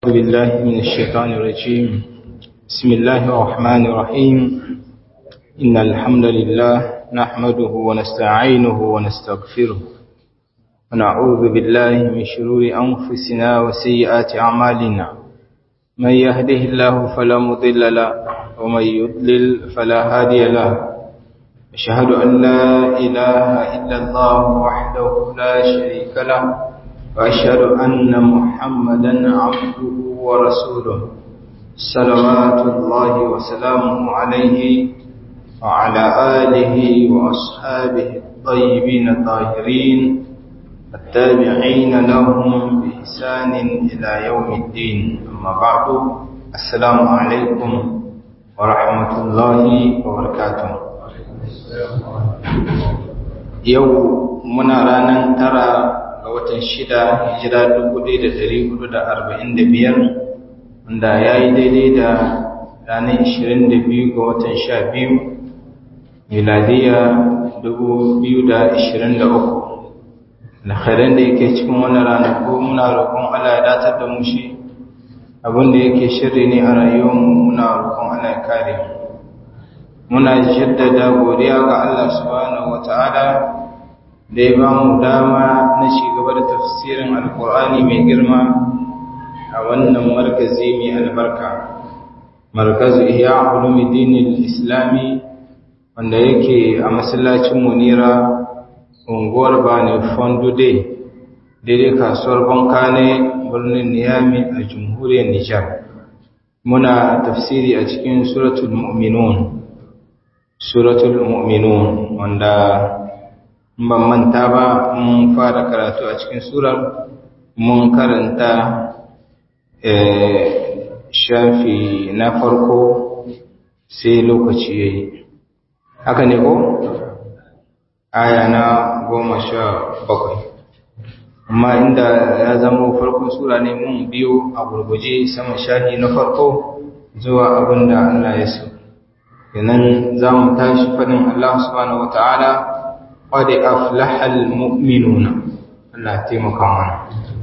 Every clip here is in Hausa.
أعوذ بالله من الشيطان الرجيم بسم الله الرحمن الرحيم إن الحمد لله نحمده ونستعينه ونستغفره ونعوذ بالله من شرور أنفسنا وسيئات أعمالنا من يهده الله فلا مضل له ومن يضلل فلا هادي له أشهد أن لا إله إلا الله وحده لا شريك له وأشهد أن محمدا عبده ورسوله صلوات الله وسلامه عليه وعلى آله وأصحابه الطيبين الطاهرين التابعين لهم بإحسان إلى يوم الدين أما بعد السلام عليكم ورحمة الله وبركاته يوم منا رانا ترى ga watan shida hijira dubu ɗaya da ɗari hudu da arba'in da biyar wanda ya yi daidai da ranar ishirin da biyu ga watan sha biyu miladiya dubu biyu da ishirin da uku alkhairan da yake cikin wannan ranaku muna roƙon Allah ya datar da mu shi abin da yake shirri ne a rayuwarmu muna roƙon Allah ya kare muna jaddada godiya ga Allah subhanahu wata'ala da ya ba mu dama na gaba da tafsirin alkur'ani mai girma a wannan markazi mai albarka markazu iya ulumuddin islami wanda yake a masallacin munira unguwar bane fondude daidai kasuwar bankane birnin niyami a jamhuriyar nijar muna tafsiri a cikin suratul mu'minun suratul mu'minun wanda ban manta ba mun fara karatu a cikin surar mun karanta shafi na farko sai lokaci ya yi haka ne ko? aya na goma sha bakwai amma inda ya zama farkon sura ne mun biyo a gurguje sama shafi na farko zuwa abin da Allah ya so yanan za mu tashi faɗin Allah subhanahu wa ta'ala قد أفلح المؤمنون الله taimaka mana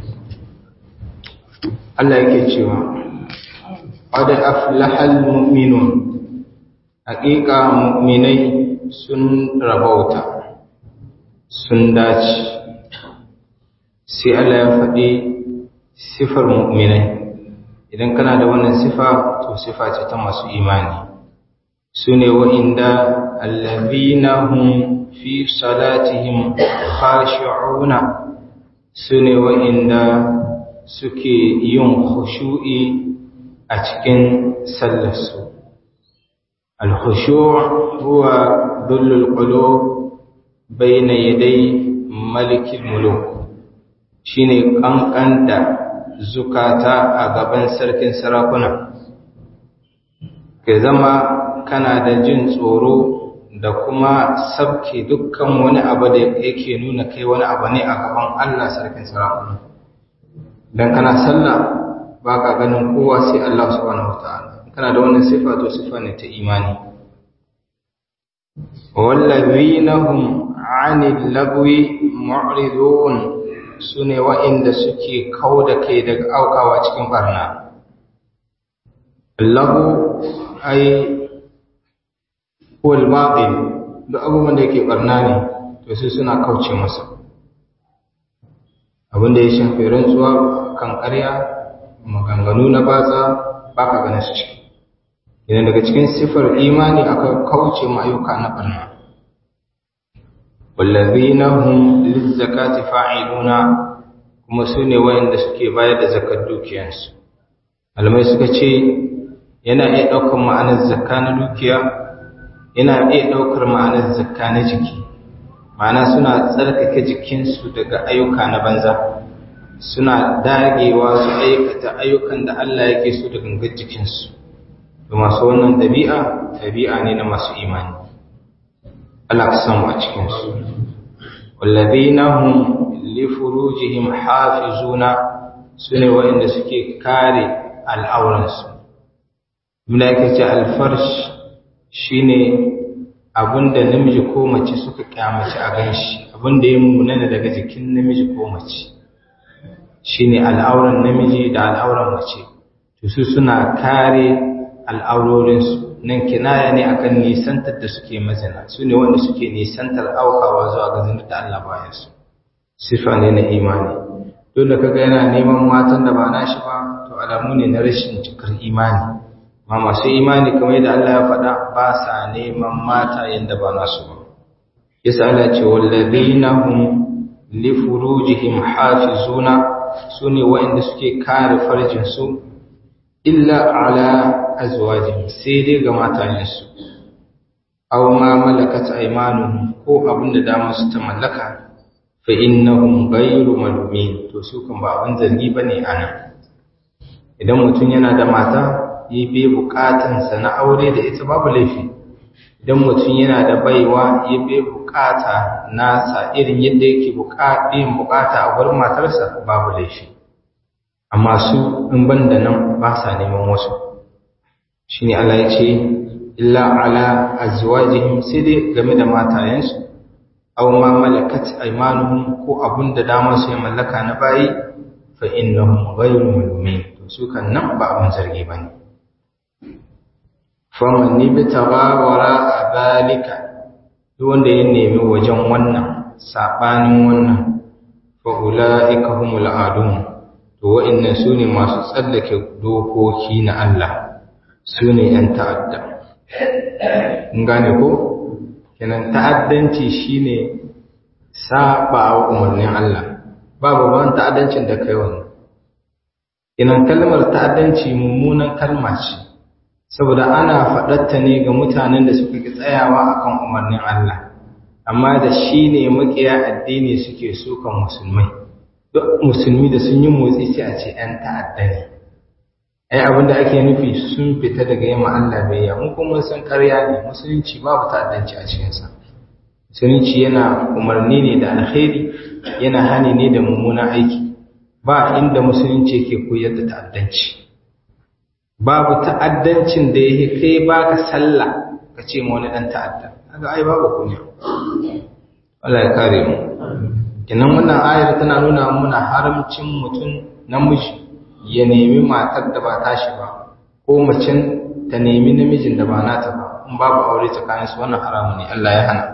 Allah yake cewa qad aflaha almu'minun haqiqa mu'minai sun rabauta sun dace sai Allah ya faɗi sifar mu'minai idan kana da wannan sifa to sifa ce ta masu imani sune wa'inda allazina hum fi salatihim khashi'una sune wa'inda suke yin khushu'i a cikin sallarsu al-khushu' huwa dullul qulub bayna yaday malikil muluk shine kankanta zukata a gaban sarkin sarakuna ke zama kana da jin tsoro da kuma sabke dukkan wani abu da yake nuna kai wani abu ne a gaban Allah sarkin sarakuna dan kana sallah baka ganin kowa sai Allah subhanahu wataala kana da wannan sifa to sifa ne ta imani wallazina hum 'anil lagwi mu'ridun sune wa'inda suke kauda kai daga aukawa cikin barna lagu ai ko al-batil duk abubuwan da yake barna ne to sai suna kauce masa abin da ya shafi rantsuwa kan ƙarya maganganu na batsa baka ganin su ciki idan daga cikin sifar imani aka kauce ma ayyuka na barna wallazina hum lizzakati fa'iluna kuma su ne wayanda suke bayar da zakar dukiyansu malamai suka ce yana iya ɗaukar ma'anar zakka na dukiya yana iya ɗaukar ma'anar zakka na jiki ma'ana suna tsarkake jikinsu daga ayyuka na banza suna dagewa su aikata ayyukan da Allah yake so da gangar jikinsu da masu wannan ɗabi'a ɗabi'a ne na masu imani Allah ka samu a cikinsu wallazina hum li furujihim hafizuna sune waɗanda suke kare al'auransu Muna yake ce alfarsh shine abinda namiji ko mace suka kyamaci a ganshi abinda ya munana daga jikin namiji ko mace shine al'auran namiji da al'auran mace to su suna kare al'aurorinsu nan kinaya ne akan nisantar da suke mazina su ne wanda suke nisantar aukawa zuwa ga zinar da Allah bayan su sifa ne na imani dole kaga yana neman matan da ba nashi ba to alamu ne na rashin cikar imani ma masu imani kamar yadda Allah ya faɗa ba sa neman mata yanda ba nasu ba yasa Allah ce wallazina hum li furujihim hafizuna sune waɗanda suke kare farjin su illa ala azwajihim sai dai ga matayensu aw ma malakat aymanuhum ko abinda da su ta mallaka fa innahum ghayru malumin to su kan ba abin zargi bane ana idan mutum yana da mata yi bai bukatun sa na aure da ita babu laifi idan mutum yana da baiwa yi bai bukata nasa irin yadda yake bukatun bukata a gurin matarsa babu laifi amma su in ban da nan ba sa neman wasu shi ne Allah ya ce illa ala azwajihim sai dai game da matayensu aw ma malakat aymanuhum ko abun da damar su ya mallaka na bayi fa innahum ghayru malumin to su kan nan ba abun zargi bane faman ni bi tabawara abalika duk wanda ya nemi wajen wannan sabanin wannan fa ulaika humul adun to wa'annan su ne masu tsallake dokoki na Allah su ne ‘yan ta'adda. In gane ko? Kenan ta'addanci shi ne saba wa umarnin Allah, ba babban ta'addancin da kai wani. Kenan kalmar ta'addanci mummunan kalma ce, saboda ana faɗatta ne ga mutanen da suka ki tsayawa akan umarnin Allah, amma da shi ne maƙiya addini suke sukan musulmai. duk musulmi da sun yi motsi sai a ce ‘yan ta'adda ne ai abinda ake nufi sun fita daga yamma Allah bai mu kuma sun karya ne musulunci babu ta'addanci a cikinsa musulunci yana umarni ne da alkhairi yana hani ne da mummunan aiki ba inda musulunci yake koyar da ta'addanci babu ta'addancin da yake kai baka sallah ka ce ma wani dan ta'adda kaga ai babu kunya Allah ya kare mu Inan wannan ayar tana nuna muna haramcin mutum namiji ya nemi matar da ba tashi ba, ko macen ta nemi namijin da ba nata ba, in babu aure tsakaninsu wannan haramu ne Allah ya hana.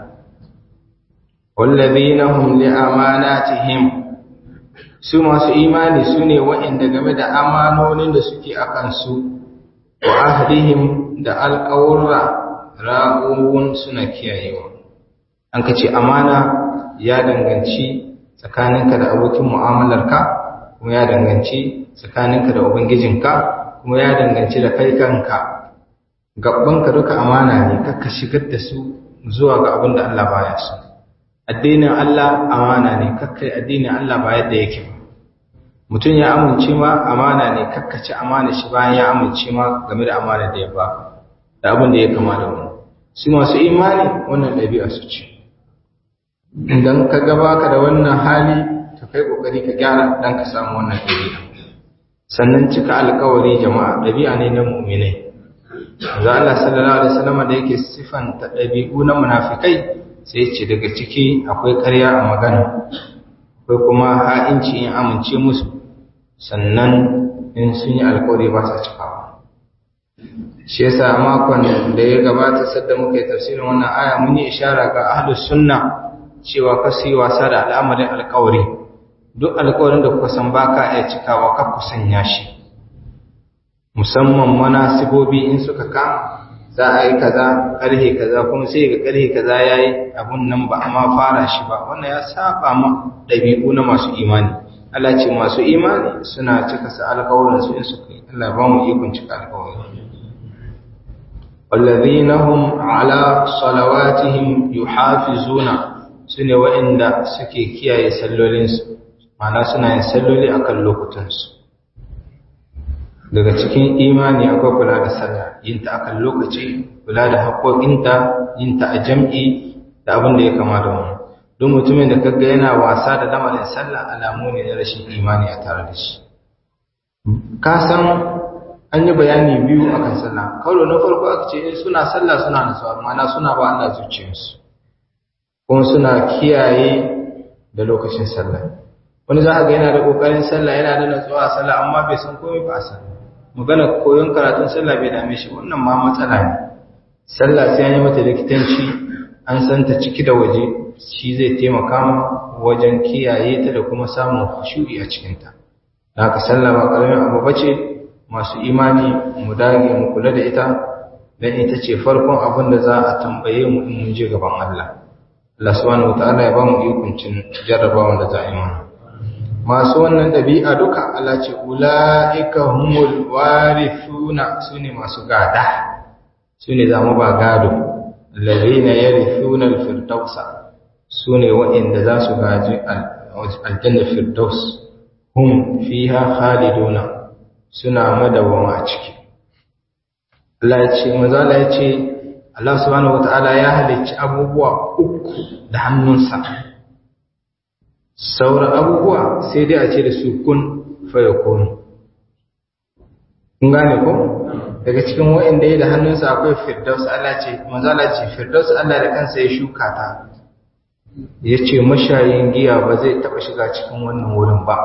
Wallazina hum li amanatihim su masu imani su ne waɗanda game da amanonin da suke a kansu wa ahdihim da alƙawurra ra'uwun suna kiyayewa. An ka ce amana ya danganci tsakaninka da abokin mu'amalarka kuma ya danganci tsakaninka da ubangijinka kuma ya danganci da kai kanka gabbanka duka amana ne kakka shigar da su zuwa ga abin da Allah baya so addinin Allah amana ne kakkai addinin Allah ba yadda yake ba mutum ya amince ma amana ne kakkaci amana shi bayan ya amince ma game da amana da ya ba da abin da ya kama da wani su masu imani wannan ɗabi'a su ce idan ka gaba ka da wannan hali to kai kokari ka gyara dan ka samu wannan dabi'a sannan cika alkawari jama'a dabi'a ne na mu'minai da Allah sallallahu alaihi wasallam da yake sifanta dabi'u na munafikai sai ya ce daga ciki akwai ƙarya a magana akwai kuma ha'inci in amince musu sannan in sun yi alkawari ba sa cikawa shi yasa makon da ya gabata sadda muka yi tafsirin wannan aya mun yi ishara ga ahlus sunna cewa ka su yi wasa da al'amarin alkawari duk alkawarin da kuka san baka iya cikawa ka ku sanya shi musamman manasibobi in suka kama za a yi kaza karhe kaza kuma sai ga karhe kaza yayi abun nan ba amma fara shi ba wannan ya saba ma dabi'u na masu imani Allah ce masu imani suna cika sa alkawarin su in suka yi Allah ba mu ikon cika alkawarin والذين هم على صلواتهم يحافظون su ne waɗanda suke kiyaye sallolinsu mana suna yin salloli a kan lokutansu daga cikin imani akwai kula da sallah yin ta akan lokaci kula da haƙoƙinta yin ta a jam'i da abin da ya kama da wani don mutumin da kaga yana wasa da lamarin sallah alamu ne na rashin imani a tare da shi ka san an yi bayani biyu akan sallah kawai na farko aka ce suna sallah suna nasuwa mana suna ba Allah zuciyarsu kuma suna kiyaye da lokacin sallah wani za a ga yana da kokarin sallah yana da natsuwa a sallah amma bai san komai ba a sallah magana koyon karatun sallah bai dame shi wannan ma matsala ne sallah sai an yi mata likitanci an san ta ciki da waje shi zai taimaka ma wajen kiyaye ta da kuma samun khushu'i a cikin ta haka sallah ba karamin abu bace masu imani mu dage mu kula da ita dan ita ce farkon abin da za a tambaye mu in mun je gaban Allah Allah subhanahu wataala ya ba mu ikuncin jarrabawan da za a yi mana masu wannan ɗabi'a duka Allah ce ula'ika humul warithuna sune masu gada sune zamu ba gado alladhina yarithuna al-firdausa sune waɗanda za su gaji aljanna firdaus hum fiha khaliduna suna madawama a ciki Allah ya ce manzo Allah ya ce Allah subhanahu wataala ya halicci abubuwa uku da hannunsa sauran abubuwa sai dai a ce da su kun fayakun kun gane ko daga cikin wa'inda ya da hannunsa akwai firdaus Allah ce manzala ce firdaus Allah da kansa ya shuka ta ya ce mashayin giya ba zai taba shiga cikin wannan wurin ba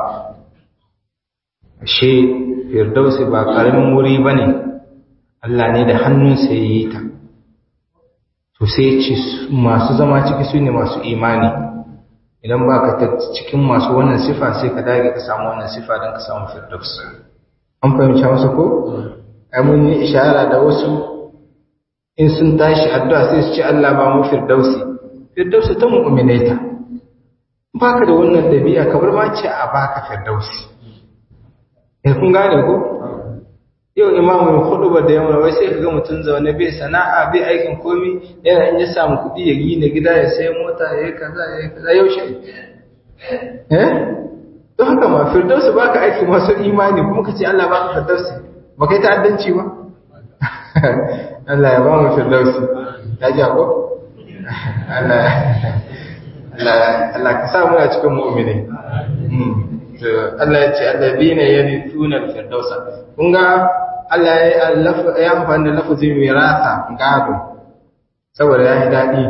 ashe firdaus ba karamin wuri ba ne Allah ne da hannunsa ya yi ta to sai ce masu zama ciki su ne masu imani idan ba ka cikin masu wannan sifa sai ka dage ka samu wannan sifa don ka samu firdaus an fahimci wasu ko ai mun yi ishara da wasu in sun tashi addu'a sai su ce Allah ba mu firdausi firdausi ta mu'minaita baka da wannan dabi'a kamar ma ce a baka firdausi eh kun gane ko yau imamu hudubar da yamma wai sai ka ga mutum zaune bai sana'a bai aikin komi yana in ya samu kuɗi ya gina gida ya sai mota ya yi kaza ya yi kaza yaushe eh don haka ma firdausi baka aiki masu imani kuma ka ce Allah baka firdausi ba kai ta'addanci ba Allah ya ba mu firdausi ya ji ko Allah Allah ka sa muna cikin mu'mini Allah ya ce alladhina yarithuna al-firdausa kun ga Allah ya amfani da lafazin mirasa gado saboda ya yi daɗi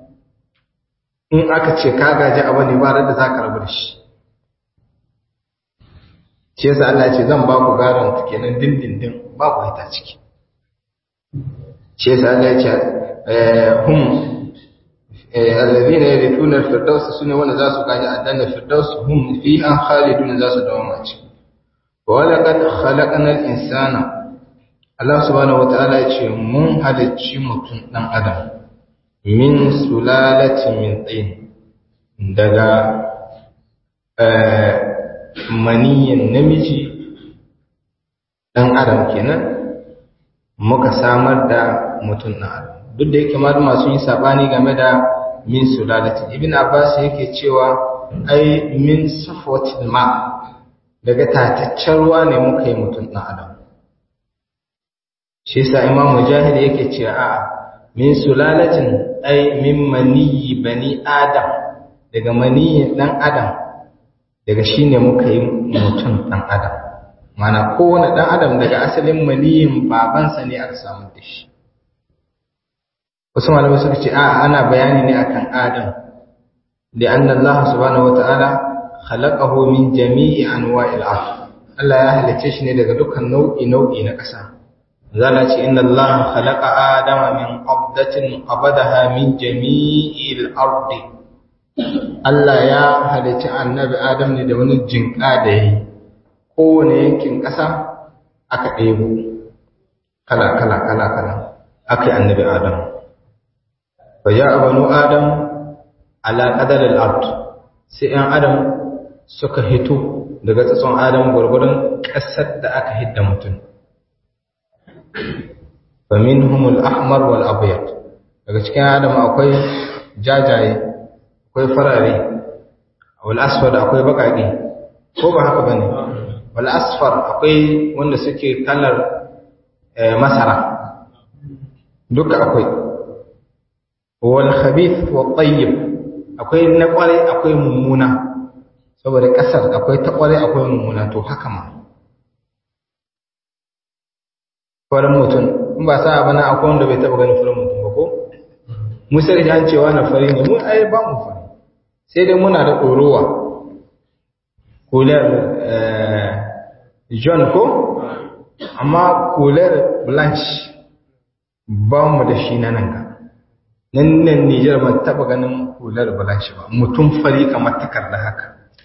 in aka ce ka gaji abu ne ba da za ka rabu da shi ce yasa Allah ce zan ba ku gadon kenan dindindin ba ku hita ciki ce yasa Allah ya ce hum alladhina yarithuna al-firdaus sune wanda za su gaji addanna firdaus hum fiha khalidun za su dawo mace wa laqad khalaqna al-insana Allah subhanahu wataala ya ce mun halicci mutum dan adam min sulalatin min tin daga maniyin namiji dan adam kenan muka samar da mutum dan adam duk da yake malama sun yi sabani game da min sulalatin ibn abbas yake cewa ai min safwatil ma daga tataccen ruwa ne muka yi mutum dan adam shi yasa imam mujahid yake cewa a min sulalatin ai min maniyi bani adam daga maniyin dan adam daga shine muka yi mutum dan adam mana kowane dan adam daga asalin maniyin babansa ne aka samu da shi wasu malamai suka ce a ana bayani ne akan adam da anna Allah subhanahu wataala khalaqahu min jami'i anwa'il ard Allah ya halicce shi ne daga dukkan nau'i nau'i na ƙasa zala ce inna Allah khalaqa adama min qabdatin qabadaha min jami'il ard Allah ya halicci annabi Adam ne da wani jinka da yayi kowane yankin ƙasa aka ɗebo kala kala kala kala aka yi annabi Adam فجاء بنو آدم على قدر الأرض sai ‘yan Adam suka hito daga tsatson Adam gwargwadon ƙasar da aka hidda mutum. Famin humul ahmar wal abiyat daga cikin Adam akwai jajaye, akwai farare, wal asfar akwai baƙaƙe, ko ba haka ba ne? Wal asfar akwai wanda suke kalar masara, duka akwai. wal khabith wa tayyib akwai na kware akwai mummuna saboda kasar akwai ta kware akwai mummuna to haka ma farin mutum in ba sa bana akwai wanda bai taba ganin farin mutum ba ko mu sai an cewa na fari ne mu ai ba mu fari sai dai muna da ɗorowa kular john ko amma kular blanche ba mu da shi na nan ka nan nan nijar ban taba ganin kular blanche ba mutum fari kamar takarda haka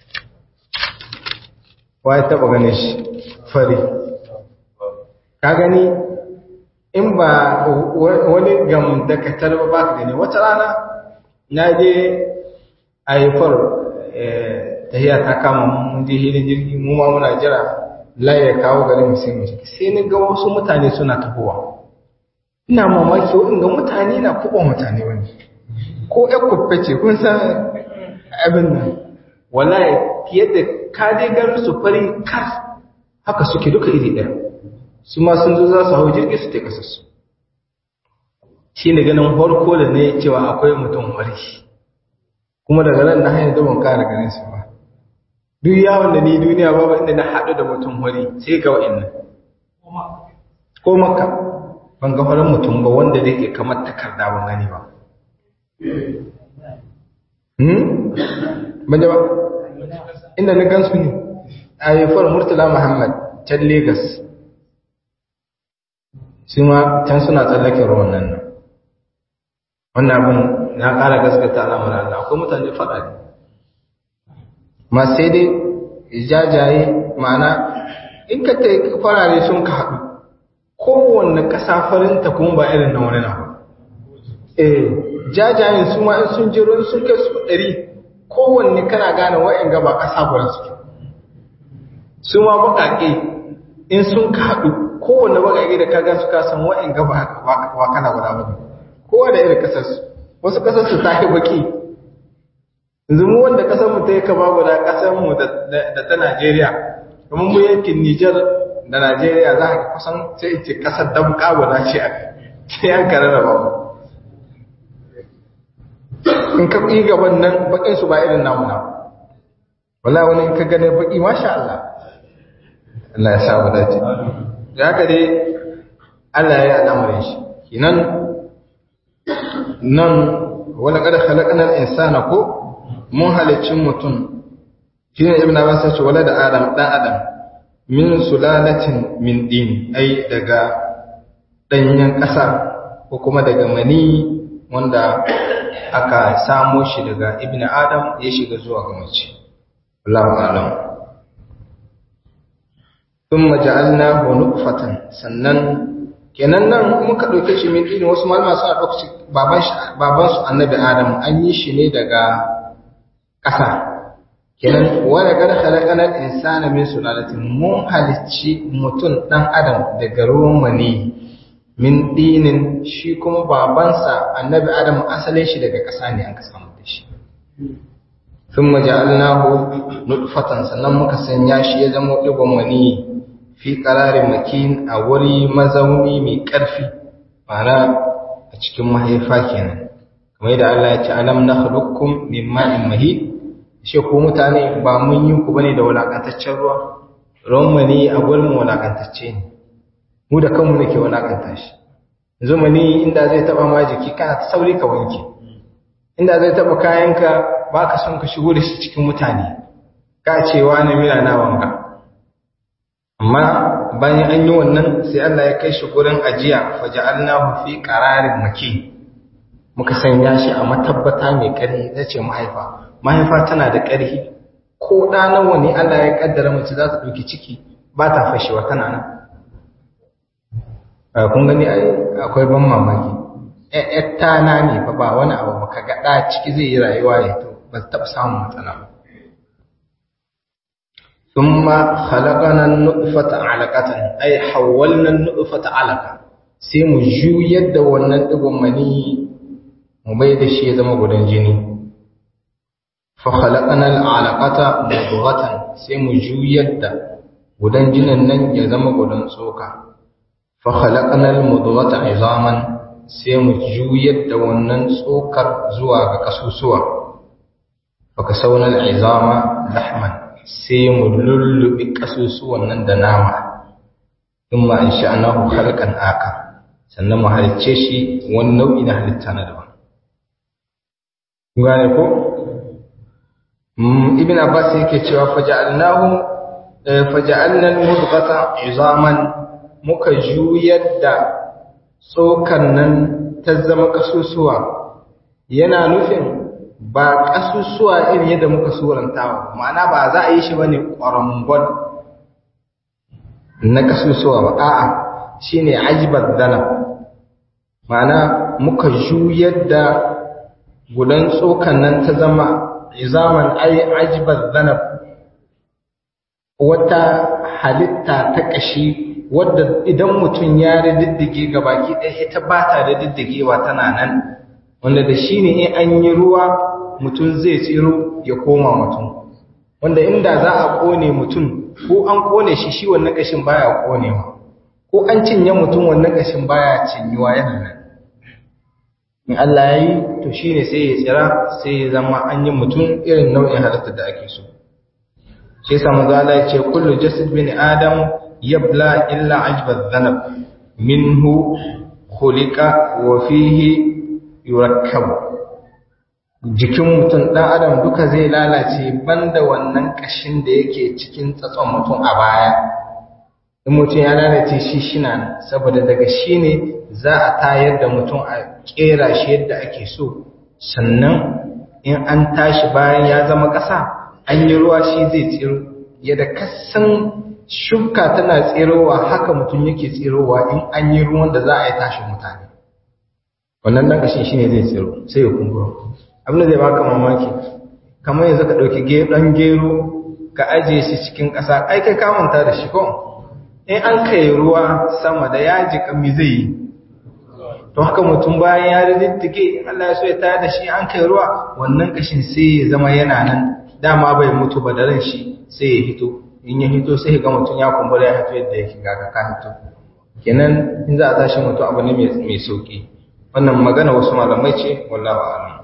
wa ya taba ganin shi fari ka gani in ba wani gamdakatar ba ba ka gani wata rana na je a yi far tahiya ta kama mun je hilin jirgi mu ma muna jira laye kawo garin mu sai mu ciki sai ni ga wasu mutane suna tafowa ina mamaki ga mutane na kuɓa mutane wani ko ƴan kuffe ce kun san abin nan wallahi fiye da ka dai garin su fari kar haka suke duka iri ɗaya su ma sun zo za su hau jirgi su ta kasar su shi ne ganin farko da ne cewa akwai mutum fari kuma daga nan na hanyar da ban kara ganin su ba duk yawon da ni duniya babu inda na haɗu da mutum wari sai ga wa'annan ko maka ban ga farin mutum ba wanda zai ke kamar takarda ban gani ba hmm ban ba inda na gansu ne a haifar murtala muhammad can Legas. su ma can suna tsallaken ruwan nan wannan abin na ƙara gaskata al'amuran Allah akwai mutane faɗa ne ma sai dai jajaye ma'ana in ka ta farare sun ka haɗu kowanne ƙasa farinta kuma ba irin na wani na ba eh jajayen su ma in sun jiro sun kai su ɗari kowanne kana gane wa'in gaba ƙasa guda suke su ma baƙaƙe in sun ka haɗu kowanne baƙaƙe da ka gan su kasan wa'in gaba wa kana guda ba kowa da irin ƙasarsu wasu ƙasarsu ta yi baƙi yanzu mu wanda kasar mu ta yi kama guda kasar mu da ta Najeriya kamar mu yankin Nijar da Najeriya za ka kusan sai in ce kasar damka guda ce a sai an kare da babu in ka yi gaban nan bakin su ba irin namu na wala wani in ka gane baki masha Allah Allah ya sa mu dace da haka dai Allah ya yi al'amarin shi kinan nan wala kada khalaqnal insana ko mun halicci mutum shi ne ibn abbas ce wala da adam dan adam min sulalatin min din ai daga danyen ƙasa ko kuma daga mani wanda aka samo shi daga ibn adam ya shiga zuwa ga mace Allahu a'lam thumma ja'alnahu nutfatan sannan kenan nan muka dauke shi min din wasu malama suna dauke shi baban shi baban su annabi adam an yi shi ne daga ƙasa kenan wani gada halakanar insana min sulalatin mun halicci mutum ɗan adam daga ruwan mani min dinin shi kuma babansa annabi adam asalin shi daga ƙasa ne an ka samu da shi sun maja'alnahu nutfatan sannan muka sanya shi ya zama ɗigon mani fi ƙararin makin a wuri mazauni mai ƙarfi ma'ana a cikin mahaifa kenan kamar yadda Allah ya ce alam na halukkum min ma'in mahid shi ko mutane ba mun yi ku bane da walakantaccen ruwa ruwan mani a gurin mu walakantacce ne mu da kanmu nake walakanta shi yanzu mani inda zai taba ma jiki kana ta sauri ka wanke inda zai taba kayanka ba ka son ka shigo da shi cikin mutane ka ce wani mila na wanga amma bayan an yi wannan sai Allah ya kai shi gurin ajiya faja'alnahu fi qararin makin muka sanya shi a matabbata mai ƙarfi ta ce mahaifa mahaifa tana da ƙarfi ko ɗa nawa ne Allah ya ƙaddara mace za ta ɗauki ciki ba ta fashewa tana nan kun gani akwai ban mamaki ‘yar na ne fa ba wani abu ba ka ga ɗa ciki zai yi rayuwa ya to ba ta taɓa samun matsala ba ثم خلقنا النطفة علقة أي حولنا النطفة علقة sai mu juyar da wannan ɗigon mani mu bai da shi ya zama gudan jini fa khalaqana al'alaqata mudghatan sai mu juyar da gudan jinin nan ya zama gudan tsoka fa khalaqana al-mudghata 'izaman sai mu juyar da wannan tsokar zuwa ga kasusuwa fa kasawna al-'izama lahman sai mu lullubi kasusuwan nan da nama thumma insha'nahu khalqan akar sannan mu halicce shi wani nau'i na halitta na daban gane ko ibn abbas yake cewa faja'alnahu faja'alna al-mudghata izaman muka juyar da tsokan nan ta zama kasusuwa yana nufin ba kasusuwa irin yadda muka suranta ba ma'ana ba za a yi shi bane ƙwarangon na kasusuwa ba a'a shine ajibar dana ma'ana muka juyar da gudan tsokan nan ta zama izaman ai ajibar dana wata halitta ta ƙashi wadda idan mutum ya riddige ga baki ɗaya ita ba ta da diddigewa tana nan wanda da shi ne in an yi ruwa mutum zai tsiro ya koma mutum wanda inda za a ƙone mutum ko an ƙone shi shi wannan ƙashin baya ƙonewa ko an cinye mutum wannan ƙashin baya cinyuwa yana nan in Allah ya yi to shi ne sai ya tsira sai ya zama an yi mutum irin nau'in halitta da ake so shi yasa manzo Allah ya ce kullu jasad bin adam yabla illa ajba dhanab minhu khuliqa wa fihi yurakkab jikin mutum dan adam duka zai lalace banda wannan kashin da yake cikin tsatson mutum a baya in mutum ya lalace shi shina saboda daga shi ne za a tayar da mutum a kera shi yadda ake so sannan in an tashi bayan ya zama ƙasa an yi ruwa shi zai tsiro yadda kasan shuka tana tsirowa haka mutum yake tsirowa in an yi ruwan da za a yi tashin mutane wannan dan kashin shine zai tsiro sai ya kumbura abin da zai baka mamaki kamar yanzu ka dauki dan gero ka aje shi cikin ƙasa ai kai ka manta da shi ko in an kai ruwa sama da yaji kami zai yi to haka mutum bayan ya riddige Allah ya so ya tayar da shi an kai ruwa wannan kashin sai ya zama yana nan dama bai mutu ba da ran shi sai ya hito in ya hito sai ga mutum ya kumbura ya hito yadda yake ga ka hito kenan in za a tashi mutum abu ne mai sauki wannan magana wasu malamai ce wallahu a'lam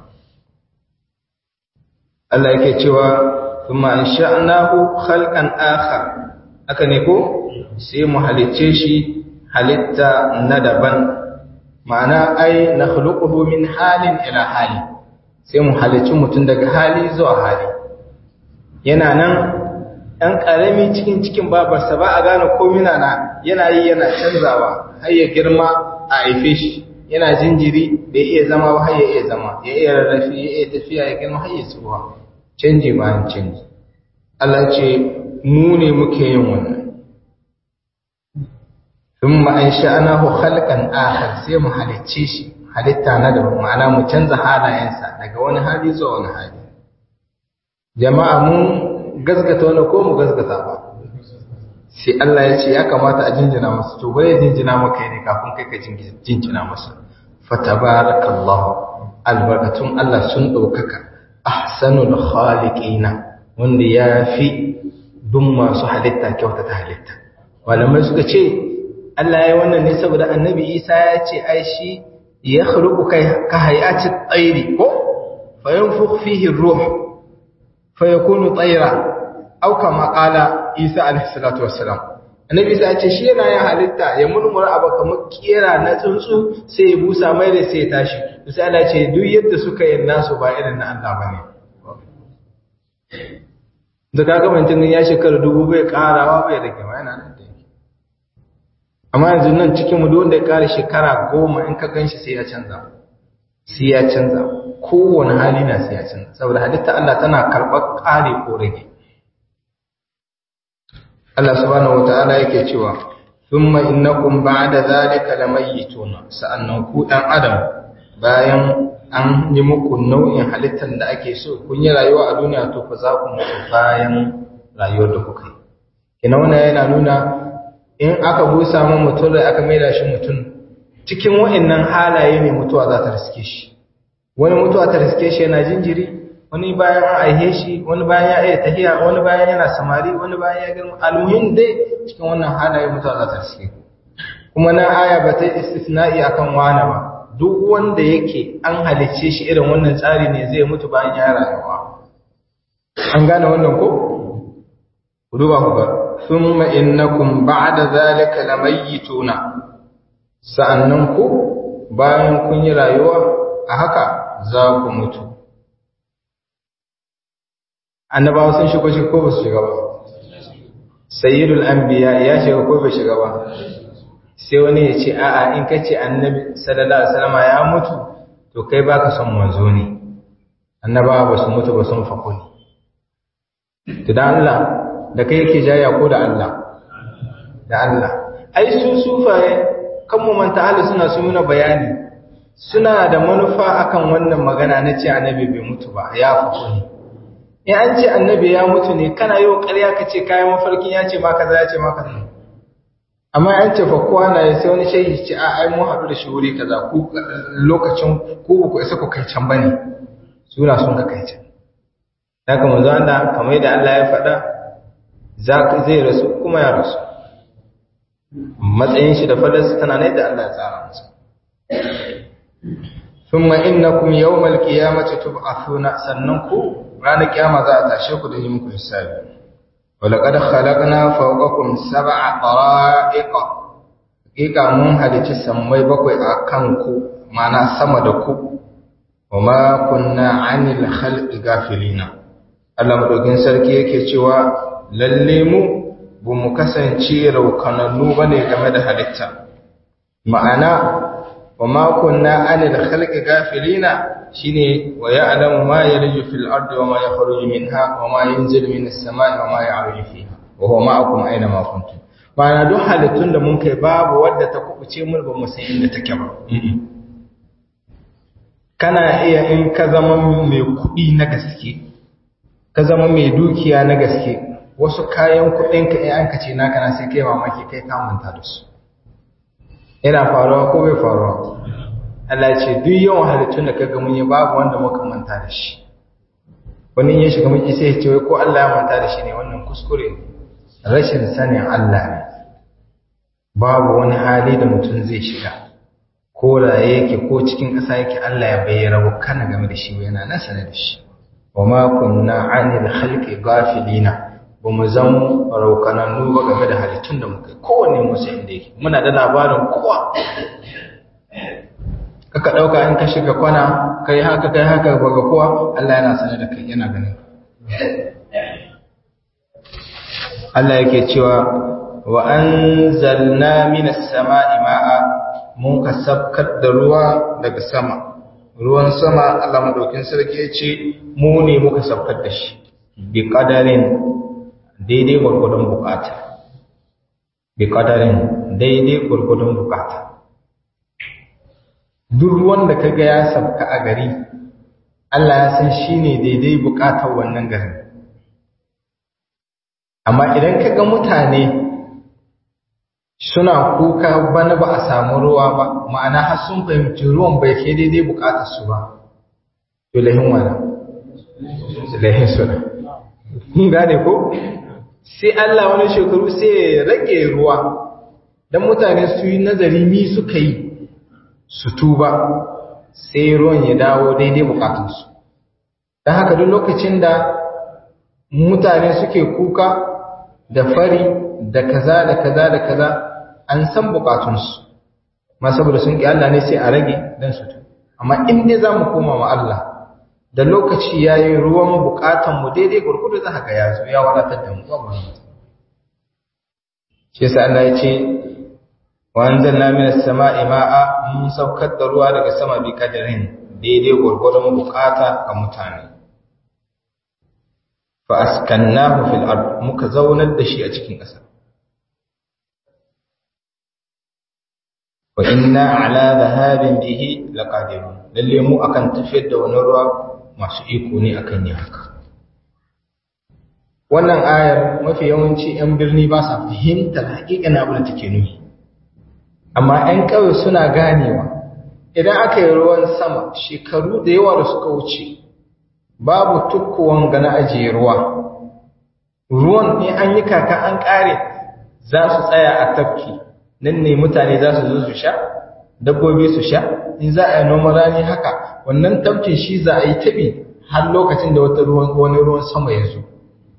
Allah yake cewa thumma ansha'nahu khalqan akhar haka ne ko sai mu halicce shi halitta na daban ma'ana ai nakhluquhu min halin ila hali sai mu halicci mutum daga hali zuwa hali yana nan ɗan ƙarami cikin cikin babarsa ba a gane komina na yana yi yana canzawa har ya girma a haife shi yana jinjiri bai iya zama ba har ya iya zama ya iya rarrafi ya iya tafiya ya girma har ya tsuwa canji bayan canji Allah ce mu ne muke yin wannan thumma ansha'nahu khalqan akhar sai mu halicce shi halitta na da ma'ana mu canza halayensa daga wani hali zuwa wani hali jama'a mun gaskata wani ko mu gaskata ba sai Allah ya ce ya kamata a jinjina masa to bare jinjina maka ne kafin kai ka jinjina masa fatabarakallahu albarakatun Allah sun daukaka ahsanul khaliqina wanda ya fi duk masu halitta kyauta ta halitta malamai suka ce Allah ya wannan ne saboda annabi Isa ya ce ai shi ya khluqu ka hayati tsairi ko fa yanfukh fihi ruh fa yakunu tayra aw kama qala Isa alaihi salatu wassalam annabi Isa ya ce shi yana yin halitta ya murmura abu kamar kera na tsuntsu sai ya busa mai da sai ya tashi sai Allah ce duk yadda suka yi nasu ba irin na Allah bane da kaga mutum ya shekara dubu bai karawa bai rage ma yana nan da yake amma yanzu nan cikin mu duk wanda ya kare shekara goma in ka ganshi sai ya canza sai ya canza kowane hali na sai ya canza saboda halitta Allah tana karɓar ƙare ko rage Allah subhanahu wataala yake cewa thumma innakum ba'da zalika lamayituna sa'annan ku dan adam bayan an yi muku nau'in halittar da ake so kun yi rayuwa a duniya to fa za ku mutu bayan rayuwar da kuka yi kina wannan yana nuna in aka busa man mutum da aka maida shi mutum cikin wa'annan halaye ne mutuwa za ta riske shi wani mutuwa ta riske shi yana jinjiri wani bayan an aihe shi wani bayan ya iya tahiya wani bayan yana samari wani bayan ya girma almuhim dai cikin wannan halaye mutuwa za ta riske kuma na aya ba ta istisna'i akan wani ba duk wanda yake an halicce shi irin wannan tsari ne zai mutu bayan ya rayuwa an gane wannan ko ku duba ku ga thumma innakum ba'da zalika lamayituna sa'annan ku bayan kun yi rayuwa a haka za ku mutu annabawa sun shigo shi ko ba su shiga ba sayyidul anbiya ya shiga ko bai shiga ba sai wani ya ce a'a in ka ce annabi sallallahu alaihi wasallam ya mutu to kai baka son manzo ne annabawa ba su mutu ba sun fako ne to da Allah da kai yake jaya ko da Allah da Allah ai su sufaye kan mu manta Allah suna su nuna bayani suna da manufa akan wannan magana na ce annabi bai mutu ba ya fako ne in an ce annabi ya mutu ne kana yi wa ƙarya ka ce kayan mafarkin ya ce ma kaza ya ce ma kaza amma an ce fakuwa na ya sai wani shehi ce a ai mun haɗu da shi wuri kaza ku lokacin ku ku isa ku kai can bane suna sun ka kai can haka manzo Allah kamar yadda Allah ya faɗa za zai rasu kuma ya rasu matsayin shi da fadarsa tana ne da Allah ya tsara masa ثم إنكم يوم القيامة تبعثون سننكم ranar kiyama za a tashe ku da yi muku hisabi walaqad khalaqna fawqakum sab'a tara'iq hakika mun halici sammai bakwai a kan ku mana sama da ku wama kunna 'anil khalqi gafilina Allah madaukin sarki yake cewa lalle mu bu mu kasance raukanannu bane game da halitta ma'ana wama kunna 'anil khalqi gafilina shine wa ya'lamu ma yalju fil ardi wa ma yakhruju minha wa ma yanzilu minas samai wa ma ya'ruju fiha wa huwa ma'akum aina ma kuntum ma'ana duk halittun da mun kai babu wadda ta kubuce mun ba mu san inda take ba kana iya in ka zama mai kuɗi na gaske ka zama mai dukiya na gaske wasu kayan kuɗin ka in an ka ce naka na sai kai mamaki kai ka manta da su yana faruwa ko bai faruwa Allah ce duk yawan halittun da kaga mun yi babu wanda muka manta da shi wani ya shiga miki sai ya ce wai ko Allah ya manta da shi ne wannan kuskure rashin sanin Allah ne babu wani hali da mutum zai shiga ko da yake ko cikin ƙasa yake Allah ya bayyana wa kana game da shi yana nan sanar da shi wa ma kunna anil khalqi ghafilina ba mu zan raukanannu ba game da halittun da muka kowanne musu inda yake muna da labarin kowa kaka ɗauka in ka shiga kwana kai haka kai haka baga kowa Allah yana sanar da kai yana ganin Allah yake cewa wa anzalna minas sama'i ma'a mun ka sabkar da ruwa daga sama ruwan sama Allah madaukin sarki ya ce mu ne muka sabkar da shi bi qadarin daidai gurgudun bukata bi qadarin daidai gurgudun bukata duk ruwan da kaga ya sabka a gari Allah ya san shine daidai bukatar wannan garin amma idan kaga mutane suna kuka bana ba a samu ruwa ba ma'ana har sun fahimci ruwan bai kai daidai bukatar su ba to lahin wala lahin suna kun gane ko sai Allah wani shekaru sai ya rage ruwa dan mutane su yi nazari mi suka yi su tuba sai ruwan ya dawo daidai bukatunsu don haka duk lokacin da mutane suke kuka da fari da kaza da kaza da kaza an san bukatunsu ma saboda sun ƙi Allah ne sai a rage don su tuba amma in dai za mu koma wa Allah da lokaci ya yi ruwan bukatanmu daidai gurgudu za ka ya zo ya wadatar da mu ba shi yasa Allah ya ce wanzalna minas sama'i ma'a mun saukar da ruwa daga sama bi kadarin daidai gurgurun bukata ga mutane fa askannahu fil ard muka zaunar da shi a cikin ƙasa wa inna ala dhahabin bihi laqadirun lalle mu akan tafiyar da wannan ruwa masu iko ne akan yin haka wannan ayar mafi yawanci 'yan birni ba sa fahimtar haƙiƙan abin da take nufi amma 'yan ƙauye suna ganewa idan aka yi ruwan sama shekaru da yawa da suka wuce babu tukkuwan gana ajiye ruwa ruwan ne an yi kaka an ƙare za su tsaya a tafki nan ne mutane za su zo su sha dabbobi su sha in za a yi noman rani haka wannan tafkin shi za a yi tabi har lokacin da wata ruwan wani ruwan sama ya zo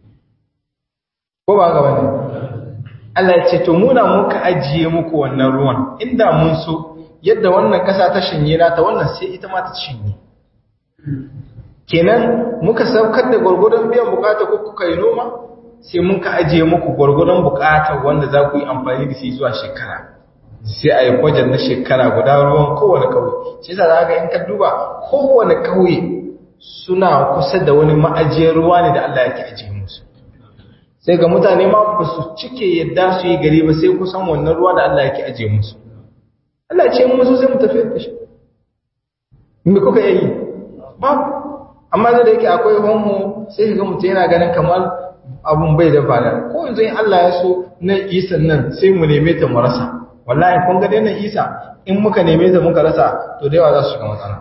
ko ba ga wani Allah ya ce to muna muka ajiye muku wannan ruwan inda mun so yadda wannan kasa ta shinye na ta wannan sai ita ma ta shinye kenan muka saukar da gwargwadon biyan bukata ko kuka yi noma sai mun ka ajiye muku gwargwadon bukatar wanda za ku yi amfani da shi zuwa shekara sai a yi kwajar na shekara guda ruwan kowane kauye shi sa za in ka duba kowane kauye suna kusa da wani ma'ajiyar ruwa ne da Allah yake ajiye musu sai ga mutane ma ba su cike yadda su yi gari ba sai kusan wannan ruwa da Allah yake ajiye musu Allah ce musu sai mu tafi da shi me kuka yi babu amma da yake akwai homo sai ga mutum yana ganin kamar abun bai da fada ko yanzu in Allah ya so na isa nan sai mu neme ta mu rasa wallahi kun ga dai nan isa in muka neme ta muka rasa to da yawa za su shiga matsala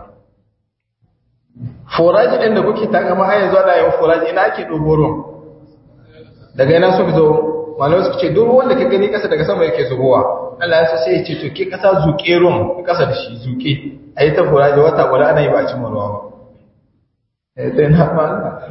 foraji ɗin da kuke taka ma yanzu ana yin foraji ina ake ɗogo ruwan daga ina suka zo malamai suka ce duk ruwan da ka gani ƙasa daga sama yake zubowa Allah ya so sai ya ce to ke ƙasa zuƙe ruwan ƙasa da shi zuƙe a yi ta foraji wata guda ana yi ba a cimma ruwa ba sai na ba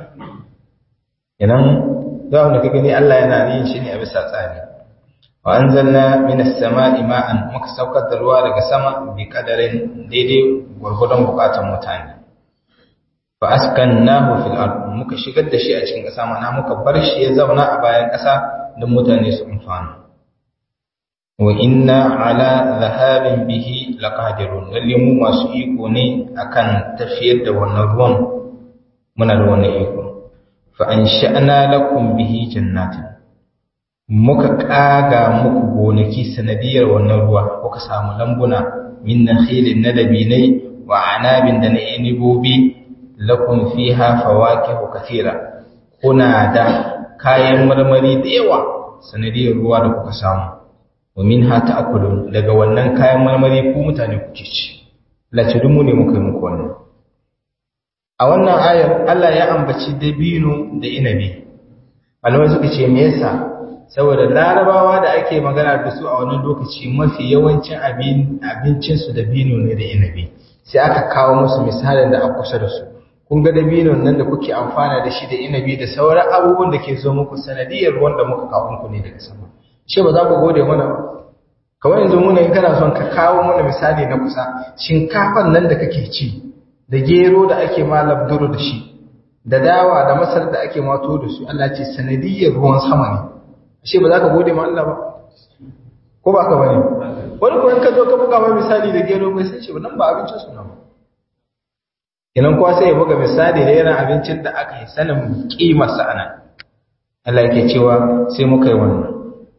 idan za mu ka gani Allah yana yin shi ne a bisa tsari wa anzalna minas sama'i ma'an muka saukar da ruwa daga sama bi kadarin daidai gwargwadon bukatun mutane fa askannahu fil ard muka shigar da shi a cikin ƙasa mana muka bar shi ya zauna a bayan ƙasa don mutane su amfana wa inna ala dhahabin bihi laqadirun lalle mu masu iko ne akan tafiyar da wannan ruwan muna da wannan iko fa ansha'na lakum bihi jannatin muka kaga muku gonaki sanadiyar wannan ruwa kuka samu lambuna min nakhilin nadabinai wa anabin da na inibobi lakum fiha fawakihu kathira kuna da kayan marmari da yawa sanadiyar ruwa da kuka samu wa minha ta'kulun daga wannan kayan marmari ku mutane kuke ci lace mu ne muka yi muku wannan a wannan ayar Allah ya ambaci dabino da inabi malamai suka ce me yasa saboda larabawa da ake magana da su a wannan lokaci mafi yawancin abincinsu dabino ne da inabi sai aka kawo musu misalin da a kusa da su kun ga dabinon nan da kuke amfana da shi da inabi da sauran abubuwan da ke zo muku sanadiyar ruwan da muka kawo muku ne daga sama shi ba za ku gode mana ba kawai yanzu muna in kana son ka kawo mana misali na kusa shinkafan nan da kake ci da gero da ake ma labduru da shi da dawa da masar da ake mato da su Allah ce sanadiyar ruwan sama ne shi ba za ka gode ma Allah ba ko ba ka bane wani ko in ka zo ka buga mai misali da gero bai san shi ba nan ba abincin su na ba Inan kuwa sai ya buga misali da irin abincin da aka yi sanin kimarsa ana. Allah yake cewa sai muka yi wannan.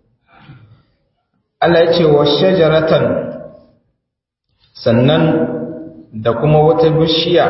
Allah ya ce wa shajaratan sannan da kuma wata bishiya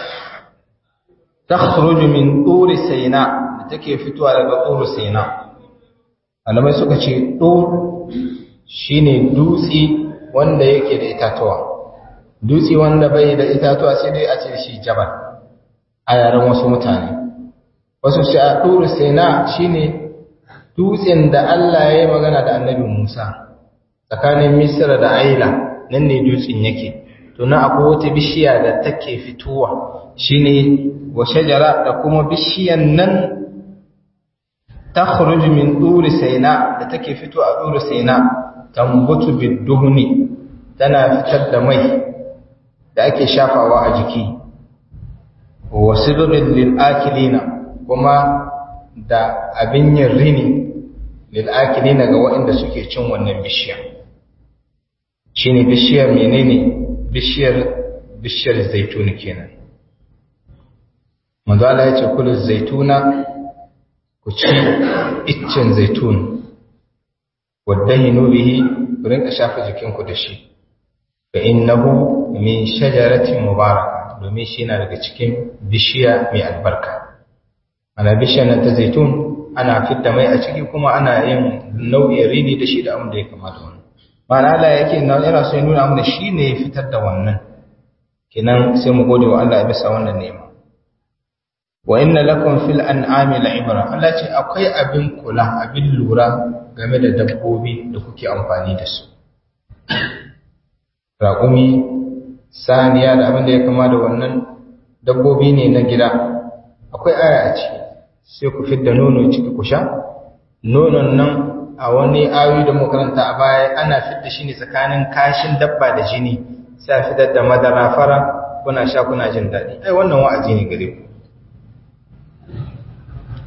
ta min ɗuri saina da take fitowa daga ɗuri saina. Alamai suka ce ɗur shi ne dutse wanda yake da itatuwa. dutse wanda bai da itatuwa sai dai a ce shi jabal a yaren wasu mutane wasu shi a ɗuru sena shine dutsen da Allah ya yi magana da annabi Musa tsakanin Misra da Aila nan ne dutsen yake to na akwai wata bishiya da take fitowa shine wa shajara da kuma bishiyan nan takhruj min ɗuri sena da take fito a ɗuri sena tambutu bid-duhni tana fitar da mai da ake shafawa a jiki wa sibirin lil'akilina kuma da abin yin rini lil'akilina ga waɗanda suke cin wannan bishiyar shi ne bishiyar menene bishiyar bishiyar zaituni kenan manzala ya ce kulu zaituna ku ci iccen zaitun wadda hinu bihi ku rinka shafa jikinku da shi fa innahu min shajaratin mubaraka domin shi yana daga cikin bishiya mai albarka ana bishiyar nan ta zaitun ana fitta mai a ciki kuma ana yin nau'in rini da shi da abin da ya kamata wannan ma'ana Allah yake yana so ya nuna mana shi ne ya fitar da wannan kenan sai mu gode wa Allah ya bisa wannan nema wa inna lakum fil an'ami la'ibra Allah ce akwai abin kula abin lura game da dabbobi da kuke amfani da su raƙumi saniya da abin da ya kama da wannan dabbobi ne na gida akwai aya a ciki sai ku fidda nono ciki ku sha nonon nan a wani ayoyi da makaranta a baya ana fidda shi ne tsakanin kashin dabba da jini sai a fitar da madara fara kuna sha kuna jin daɗi ai wannan wa'azi ne gare ku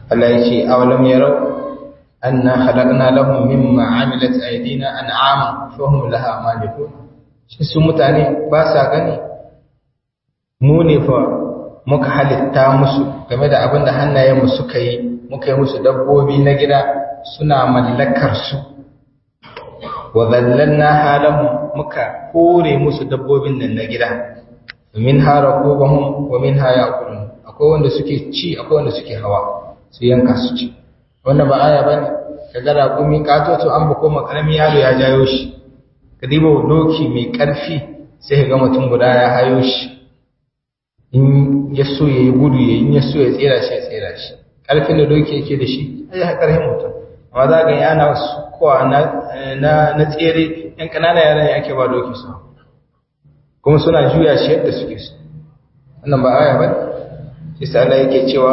Allah ya ce awalam yarau anna khalaqna lahum mimma amilat aydina an'ama fahum laha malikun shi su mutane ba sa gani mu ne fa muka halitta musu game da abin da hannayenmu suka yi muka yi musu dabbobi na gida suna mallakar su wa zallalna halahum muka kore musu dabbobin nan na gida min harakubahum wa min hayakulun akwai wanda suke ci akwai wanda suke hawa su yanka su ci wannan ba aya bane kaga raƙumi katoto an bako makarami yaro ya jayo shi ka diba doki mai ƙarfi sai ka ga mutum guda ya hayo shi in ya so ya yi gudu ya in ya so ya tsera shi ya tsera shi ƙarfin da doki yake da shi ai ya ƙarfin mutum amma za ga yana kowa na na tsere yan ƙananan yaran ya ake ba doki su kuma suna juya shi yadda suke so wannan ba aya bane shi sa Allah yake cewa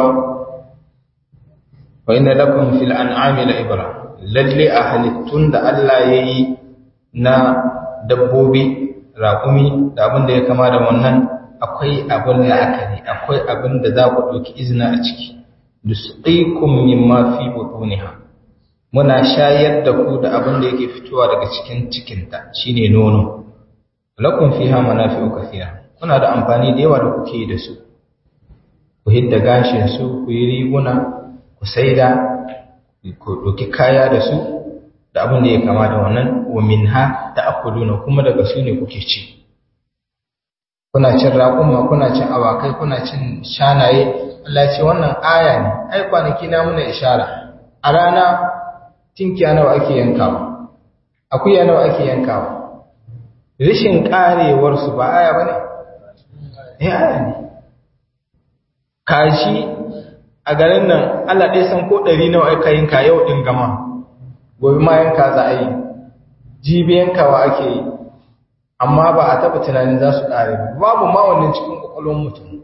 wa inna lakum fil an'ami la ibra lalle a halittun da Allah yayi na dabbobi raƙumi da abin da ya kama da wannan akwai abin la'akari akwai abin da za ku ɗauki izina a ciki dusqikum mimma fi butuniha muna shayar da ku da abin da yake fitowa daga cikin cikinta shine nono lakum fiha manafi'u kathira kuna da amfani da yawa da kuke yi da su ku hidda gashin su ku yi riguna ku saida ku ɗauki kaya da su da abin da ya kama da wannan wa minha ta'kuluna kuma daga su ne kuke ci kuna cin raƙuma kuna cin awakai kuna cin shanaye Allah ya ce wannan aya ne ai kwanaki na muna ishara a rana tinkiya nawa ake yankawa akuya nawa ake yankawa rishin karewar su ba aya bane eh aya ne kashi a garin nan Allah ɗaya san ko ɗari nawa aka yanka yau ɗin gama gobe ma yanka za a yi jibi yankawa ake yi amma ba a taɓa tunanin za su ƙare babu ma wannan cikin ƙwaƙwalwar mutum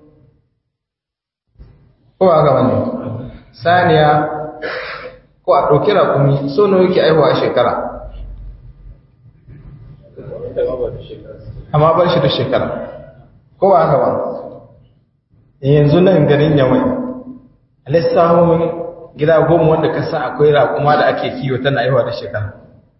ko ba ga wani saniya ko a ɗauki raƙumi so nawa yake aihuwa a shekara amma bar shi da shekara ko ba haka ba yanzu nan garin yamai lissahomin gida goma wanda ka sa akwai raƙuma da ake kiwo tana aihuwa da shekara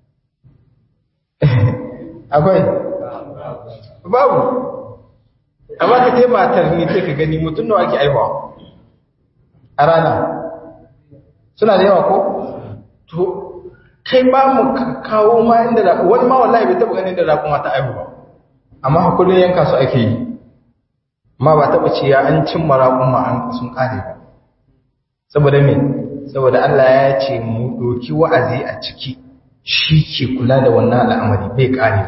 akwai babu amma ka ce matar ne sai ka gani mutum nawa ake aihuwa a rana suna da yawa ko to kai ba mu kawo ma inda da wani ma wallahi bai taba ganin da raƙuma ta aihu ba amma kullun yanka su ake yi amma ba taba ce ya an cimma raƙuma an sun kare ba saboda me saboda Allah ya ce mu doki wa'azi a ciki shi ke kula da wannan al'amari bai kare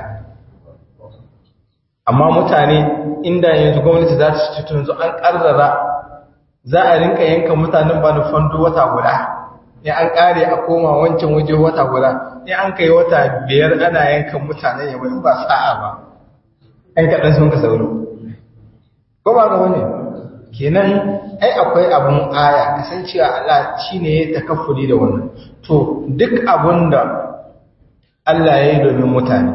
amma mutane inda yanzu gwamnati za ta ci yanzu an karrara za a rinka yanka mutanen ba fando wata guda ya an kare a koma wancan waje wata guda ya an kai wata biyar ana yankan mutanen yamma in ba sa'a ba ɗan kaɗan sun ka sauro ko ba ga wani kenan ai akwai abun aya kasancewa Allah shi ne ya takaffuli da wannan to duk abun da Allah ya yi domin mutane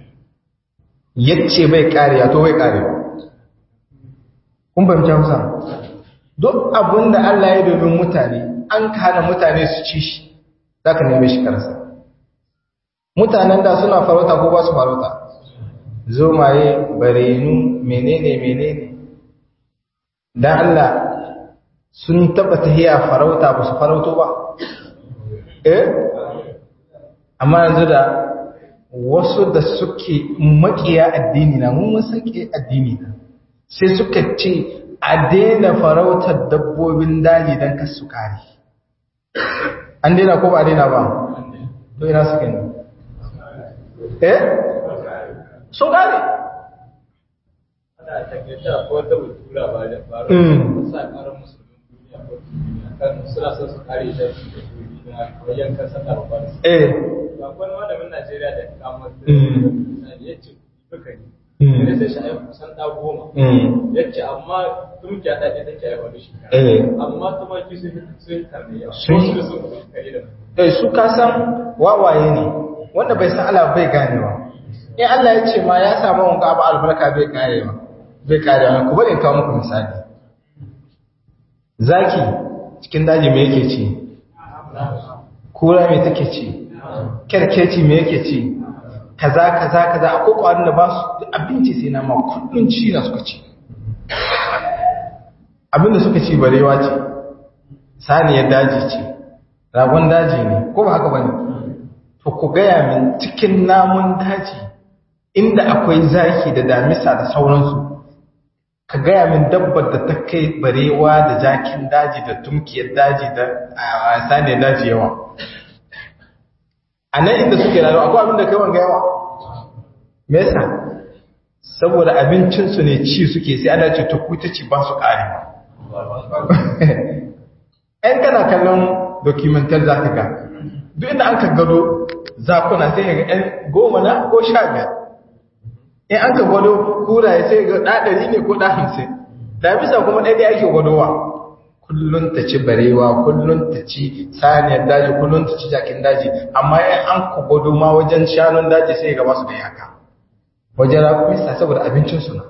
yace bai kariya to bai kariya kun fahimci Hausa duk abun da Allah ya yi domin mutane an hana mutane su ci shi zaka neme shi karsa mutanen da suna farauta ko ba su farauta zomaye barenu menene menene dan Allah sun taba tahiya farauta ba su farauto ba eh amma yanzu da wasu da suke makiya addini na mun san ke addini na sai suka ce a daina farautar dabbobin daji don kasu kare an daina ko ba daina ba to ina suke ne eh sun kare suna son su kare ta wajen kan sallah babba da eh ba wani malamin Najeriya da kamar ya ce duka ne ne sai shi ayi kusan da goma ya ce amma tun ki da take ayi wani shi eh amma tumaki sun sun karne yawa Sun- su sun kare da eh su kasan wawaye ne wanda bai san Allah bai ganewa in Allah ya ce ma ya samu wanka abu albarka bai karewa bai karewa ku bari in kawo muku misali zaki cikin daji me yake ci kura me take ci kerkeci me yake ci kaza kaza kaza akwai kwarin da ba su abinci sai na ma kullun ci na suka ci abinda suka ci barewa ce saniyar daji ce ragon daji ne ko ba haka bane to ku gaya min cikin namun daji inda akwai zaki da damisa da sauransu ka gaya min dabbar da ta kai barewa da jakin daji da tumkiyar daji da saniyar daji yawa a nan inda suke rayuwa akwai abin da kai wanga yawa me yasa saboda abincinsu ne ci suke sai ana ce to kuta ci ba su ƙarewa ‘yan kana kallon dokumentar za ka ga duk inda an ka gado zakuna sai ga ‘yan goma na ko sha biyar in an ka gwado kuraye sai ga ɗaɗari ne ko ɗa hamsin da bisa kuma ɗaya ake gwadowa kullum ta ci barewa kullum ta ci saniyar daji kullum ta ci jakin daji amma in an ka gwado ma wajen shanun daji sai ga basu da yaka wajen rakumisa saboda abincinsu na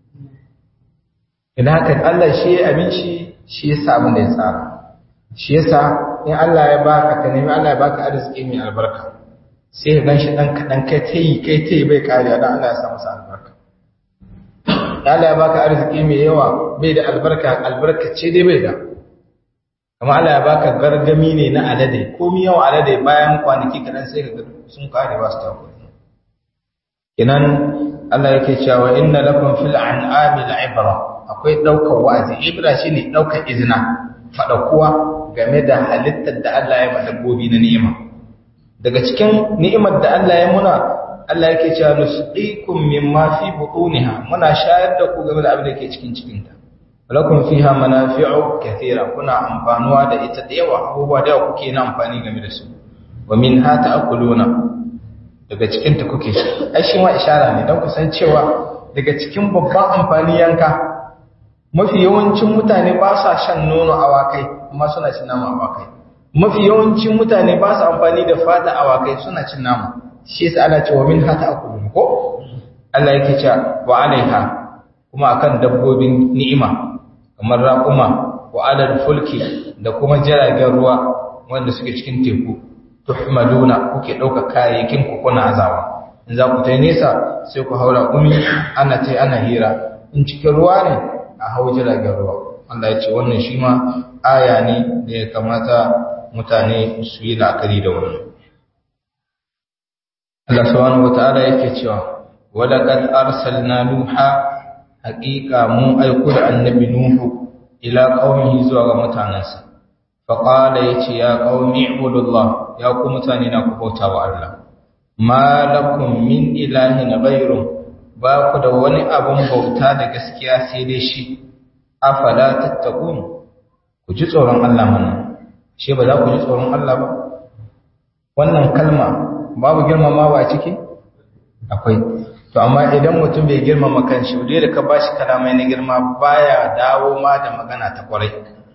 ina haka Allah shi ya abinci shi ya sa abin da ya tsara shi yasa in Allah ya baka ka nemi Allah ya baka arziki mai albarka sai ka ganshi dan kadan kai tayi kai tayi bai kariya dan Allah ya sa masa albarka Allah ya baka arziki mai yawa bai da albarka albarka ce dai bai da kuma Allah ya baka gargami ne na alade komai yawa alade bayan kwanaki kadan sai ka ga sun kare ba su ta kinan Allah yake cewa inna lakum fil an'ami al'ibra akwai daukar wa'azi ibra shine daukar izina fada kuwa game da halittar da Allah ya ma dabbobi na ni'ima daga cikin ni'imar da Allah ya muna Allah yake cewa nusqikum mimma fi butuniha muna shayar da ku game da abin da ke cikin cikin ta walakum fiha manafi'u kathira kuna amfanuwa da ita da yawa abubuwa da yawa kuke na amfani game da su wa minha ta'kuluna daga cikin ta kuke shi ai shi ma ishara ne don kusan cewa daga cikin babban amfani yanka mafi yawancin mutane ba sa shan nono awakai amma suna cin nama awakai mafi yawancin mutane ba su amfani da fata awakai suna cin nama shi yasa ana cewa min hata akulu ko Allah yake cewa wa alaiha kuma akan dabbobin ni'ima kamar raquma wa alal fulki da kuma jiragen ruwa wanda suke cikin teku tuhmaluna kuke dauka kayayyakin ku kuna azawa in za ku tai nesa sai ku haura kumi ana tai ana hira in cikin ruwa ne a hau jiragen ruwa Allah ya ce wannan shi ma aya ne da ya kamata mutane su yi la'akari da wannan Allah subhanahu wata'ala yake cewa walaqad arsalna nuha haqiqa mun aiko da annabi nuhu ila qaumihi zuwa ga mutanansa fa qala yace ya qaumi ibudullah ya ku mutane na ku bauta wa Allah ma lakum min ilahin ghayru ba ku da wani abun bauta da gaskiya sai dai shi afala tattaqun ku ji tsoron Allah mana shi ba za ku ji tsoron Allah ba wannan kalma babu girmamawa a ciki akwai to amma idan mutum bai girmama kanshi dai da ka bashi kalamai na girma baya dawo ma da magana ta kwarai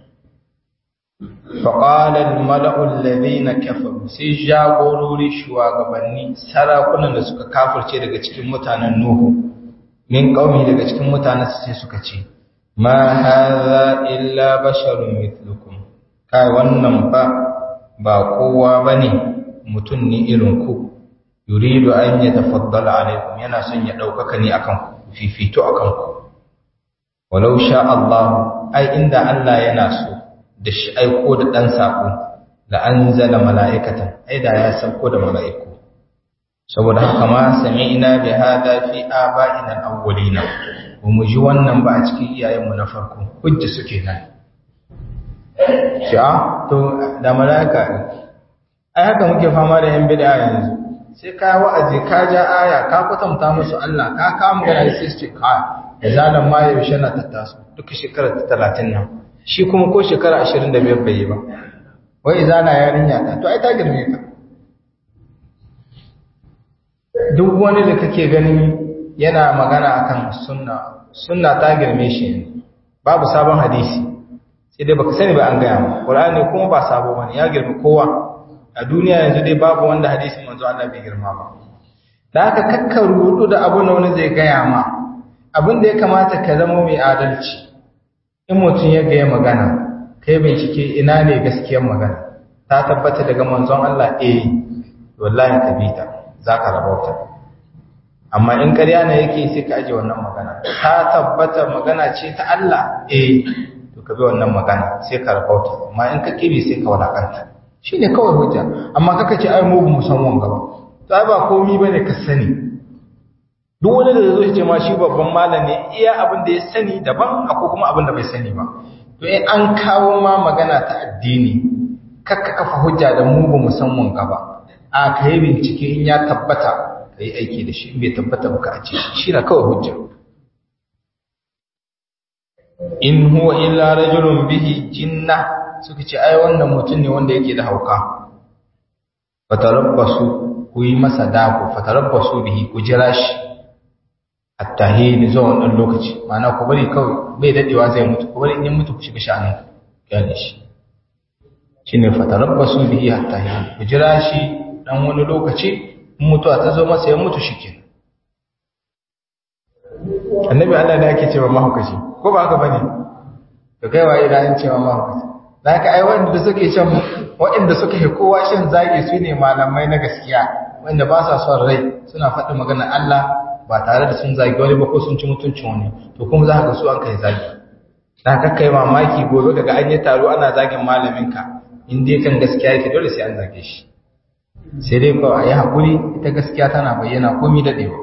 faqala al-mala'u alladhina kafaru sai jagorori shugabanni sarakunan da suka kafirce daga cikin mutanen nuhu min qaumi daga cikin mutanen sai suka ce ma hadha illa basharun mithlukum kai wannan fa ba kowa bane mutum ne irin ku yuridu an yatafaddala alaikum yana son ya daukaka ne akan ku fifito akan ku walau sha Allah ai inda Allah yana so da shi aiko da dan sako da anzala mala'ikatan ai da ya sauko da mala'iku saboda haka ma sami'na bi hada fi aba'ina al-awwalina ba mu ji wannan ba a cikin iyayenmu na farko hujja suke nan sha to da mala'ika ai haka muke fama da yan bid'a yanzu sai ka wa'azi ka ja aya ka kwatanta musu Allah ka kama gana sai su ce ka da zalan ma yaushe na tattasu duka shekara ta 30 nan shi kuma ko shekara 25 bai yi ba wai zana yarinya ta to ai ta girme ka duk wani da kake ganin yana magana akan sunna sunna ta girme shi babu sabon hadisi sai dai baka sani ba an gaya ma qur'ani kuma ba sabo bane ya girme kowa a duniya yanzu dai babu wanda hadisin manzo Allah bai girma ba da haka kakka rudu da abu na wani zai gaya ma abin da ya kamata ka zama mai adalci in mutum ya gaya magana kai bincike ina ne gaskiyar magana ta tabbata daga manzon Allah eh wallahi ka bi ta zaka rabauta amma in ƙarya ne yake sai ka aje wannan magana ta tabbata magana ce ta Allah eh to ka bi wannan magana sai ka rabauta amma in ka kibi sai ka wadakanta shine kawai hujja amma kaka ce ai mu mu san wanga ba to ai ba komai bane ka sani duk wani da zai ce ma shi babban malami iya abin da ya sani daban akwai kuma abin da bai sani ba to in an kawo ma magana ta addini kakka kafa hujja da mu ba mu san wanga ba a ka yi bincike in ya tabbata ka yi aiki da shi in bai tabbata ba ka a ce shi na kawai hujja in huwa illa rajulun bihi jinna suka ce ai wannan mutum ne wanda yake da hauka fatarabbasu ku yi masa dako fatarabbasu bihi ku jira shi hatta hin zuwa wannan lokaci ma'ana ku bari kawai bai dadewa zai mutu ku bari in ya mutu ku shiga sha'anin gane shi shine fatarabbasu bihi hatta hin ku jira shi dan wani lokaci in mutuwa ta zo masa ya mutu shikenan annabi Allah da yake cewa mahaukaci ko ba haka bane to kai waye da an cewa mahaukaci da haka ai wanda suke shan waɗanda suka yi kowa shan zagi su ne malamai na gaskiya wanda ba sa son rai suna faɗi magana Allah ba tare da sun zagi wani ba ko sun ci mutuncin wani to kuma za ka ga su an kai zagi da haka kai mamaki gobe daga an yi taro ana zagin malaminka in dai kan gaskiya yake dole sai an zage shi sai dai kawai a yi haƙuri ita gaskiya tana bayyana komi daɗewa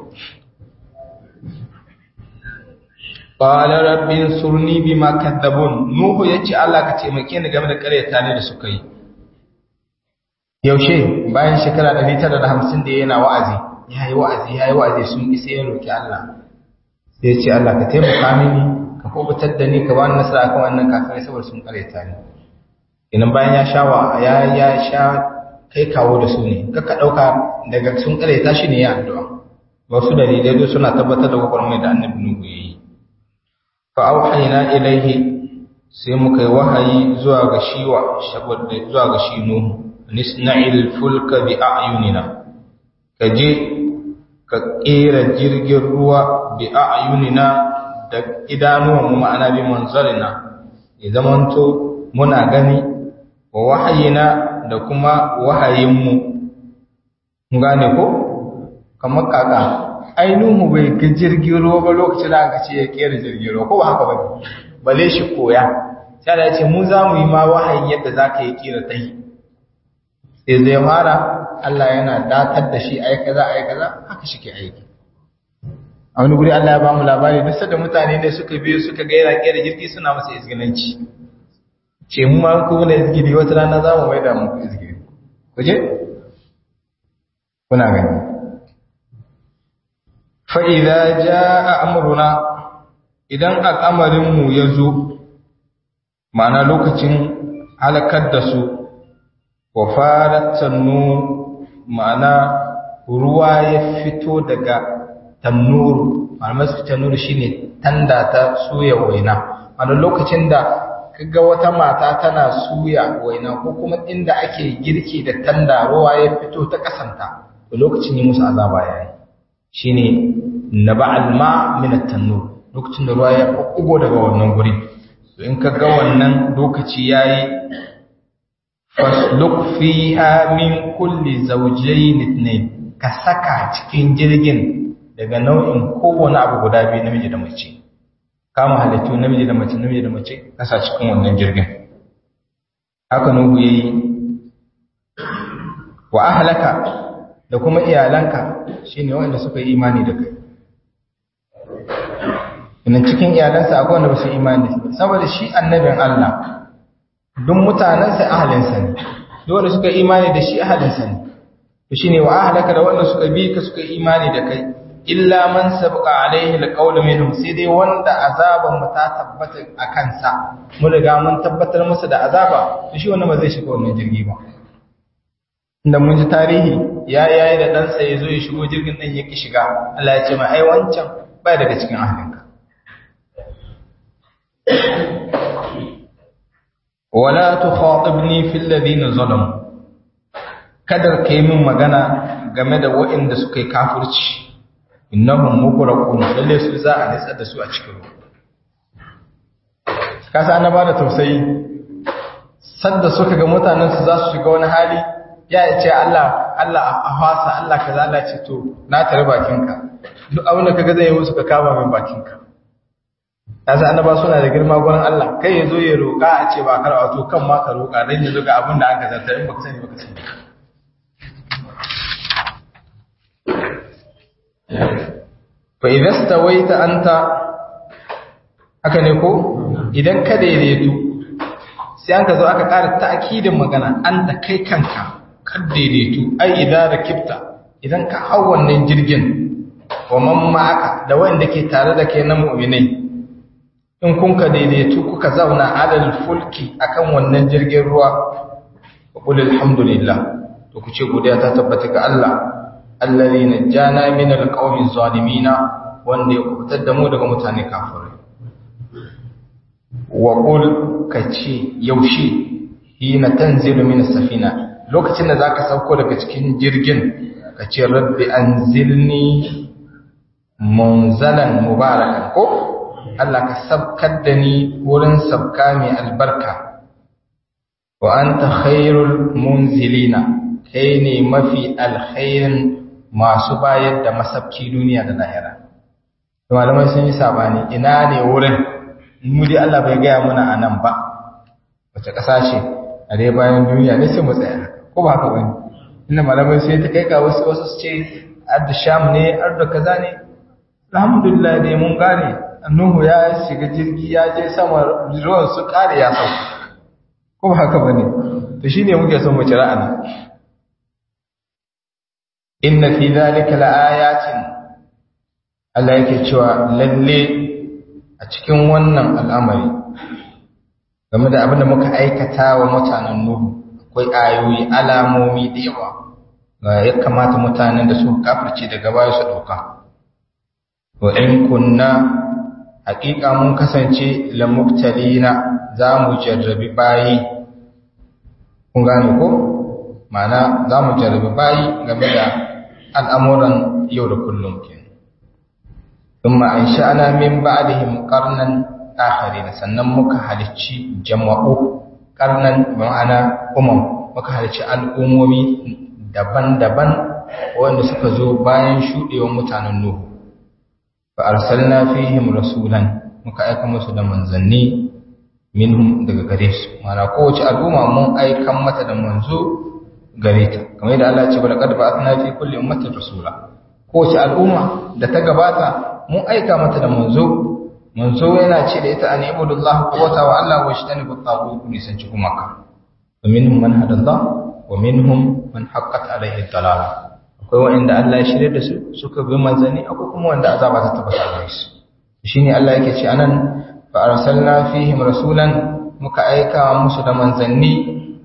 qala rabbi surni bima kadzabun nuhu yace Allah ka taimake ni game da ƙaryata ne da suka yi yaushe bayan shekara 950 da yana wa'azi yayi wa'azi yayi wa'azi sun ki sai ya roki Allah sai yace Allah ka taimaka mini ka kubutar da ni ka bani nasara kan wannan kafirai saboda sun ƙaryata ni idan bayan ya sha wa ya ya sha kai kawo da su ne kaka dauka daga sun ƙaryata shi ne ya addu'a wasu dalilai suna tabbatar da gwagwarmai da annabi nuhu yayi fa'auhaina ilaihi sai muka yi wahayi zuwa ga shiwa saboda zuwa ga shi nuhu nisna'il fulka bi a'yunina ka je ka kera jirgin ruwa bi a'yunina da idanuwan mu ma'ana bi manzarina ya zamanto muna gani wa wahayina da kuma wahayinmu gane ko kamar kaka ainihu bai ga jirgin ruwa ba lokacin da aka ce ya kera jirgin ruwa ko ba haka ba bale shi koya sai da ce mu za mu yi ma wahayin yadda za ka yi kera ta yi sai zai fara Allah yana datar da shi aika za aika za haka shi ke aiki a wani guri Allah ya ba mu labari duk da mutane ne suka biyo suka ga yana kera jirgi suna masa izginanci ce mu ma ku muna izgiri wata rana za mu maida mu izgiri ku je kuna gani fa'iza ja a amuruna idan al'amarinmu ya zo ma'ana lokacin halakar da su wa fara tannu ma'ana ruwa ya fito daga tannuru ma'ana su tannuru shi ne tanda ta suya waina ma'ana lokacin da kaga wata mata tana suya waina ko kuma inda ake girki da tanda ruwa ya fito ta kasanta to lokacin yi musu azaba yayi shine naba'al ma min at-tannur lokacin da ruwa ya kugo daga wannan guri to in ka ga wannan lokaci yayi fasluk fiha min kulli zawjayn ithnayn ka saka cikin jirgin daga nau'in kowane abu guda biyu namiji da mace kama halittu namiji da mace namiji da mace kasa cikin wannan jirgin haka nuhu yayi wa ahlaka da kuma iyalanka shine wanda suka yi imani da kai ina cikin iyalansa akwai wanda ba su imani da shi saboda shi annabin Allah duk mutanensa ahalinsa ne duk wanda suka imani da shi ahalinsa ne to shine wa ahlaka da wanda suka bi ka suka imani da kai illa man sabqa alaihi alqawlu minhum sai dai wanda azaban mu ta tabbata a kansa mun riga mun tabbatar masa da azaba to shi wannan ba zai shiga wannan jirgi ba inda mun ji tarihi ya yayi da ɗansa ya zo ya shigo jirgin ɗan ya ki shiga Allah ya ce ma ai wancan bai daga cikin ahlinka wala tukhatibni fil ladina zalamu kadar kai min magana game da waɗanda suka yi kafirci innahum mugraqun lalle su za a nitsar da su a cikin ruwa kasa na bada tausayi sadda suka ga mutanen su za su shiga wani hali ya ce Allah Allah a fasa Allah kaza Allah ce to na tare bakinka duk abin da kaga zai yi musu ka kama min bakinka yasa annaba suna da girma gurin Allah kai yazo ya roka a ce ba karwa to kan ma ka roka dan yanzu ga abin da aka zarta in baka sani baka sani fa idza stawaita anta haka ne ko idan ka daidaitu sai an ka zo aka ƙara ta'kidin magana anta kai kanka ka daidaitu ai idan rakibta idan ka hau wannan jirgin wa man ma'aka da wanda ke tare da kai na mu'minai in kun ka daidaitu kuka zauna alal fulki akan wannan jirgin ruwa wa qul alhamdulillah to ku ce godiya ta tabbata ga Allah allazi najjana min alqawmi zalimina wanda ya kubutar da mu daga mutane kafirai wa qul kace yaushe hina tanzilu min safina lokacin da zaka sauko daga cikin jirgin kace rabbi anzilni munzalan mubarakan ko Allah ka sabkar da ni wurin sabka mai albarka wa anta khairul munzilina kai ne mafi alkhairin masu bayar da masabki duniya da lahira malamai sun yi sabani ina ne wurin mu dai Allah bai gaya muna a nan ba wace ƙasa ce a dai bayan duniya ne sai mu tsaya ko ba haka bane inda malamai sai ta kai ga wasu wasu su ce adda sham ne arda kaza ne alhamdulillah dai mun gane Nuhu ya shiga jirgi ya je sama ruwan su kare ya sauka. Ko ba haka bane? To shine muke son mu cira ana. Inna fi zalika laayatin Allah yake cewa lalle a cikin wannan al'amari game da abin da muka aikata wa mutanen Nuhu akwai ayoyi alamomi da yawa ya kamata mutanen da suka kafirce daga baya su dauka wa in kunna haƙiƙa mun kasance lamuktalina za mu jarrabi bayi kun gane ko ma'ana za mu jarrabi bayi game da al'amuran yau da kullum ke ثم أنشأنا من بعدهم قرنا آخرين sannan muka halicci jama'u qarnan ma'ana umam muka halicci al'ummomi daban-daban wanda suka zo bayan shuɗewar mutanen Nuhu fa'arsalna fihim rasulan muka aika musu da manzanni minhum daga gare su mana kowace al'umma mun aikan mata da manzo gare ta kamar yadda Allah ya ce bala qad ba'athna fi kulli ummatin rasula kowace al'umma da ta gabata mun aika mata da manzo manzo yana ce da ita an ibudullah quwwata wa Allah wa shtani bi taghut ni san ci kuma ka wa minhum man hadallah wa minhum man haqqat alayhi dalala akwai wanda Allah ya shirye da su suka bi manzanni akwai kuma wanda azaba ta tabbata gare su shine Allah yake ce anan fa arsalna fihim rasulan muka aika musu da manzanni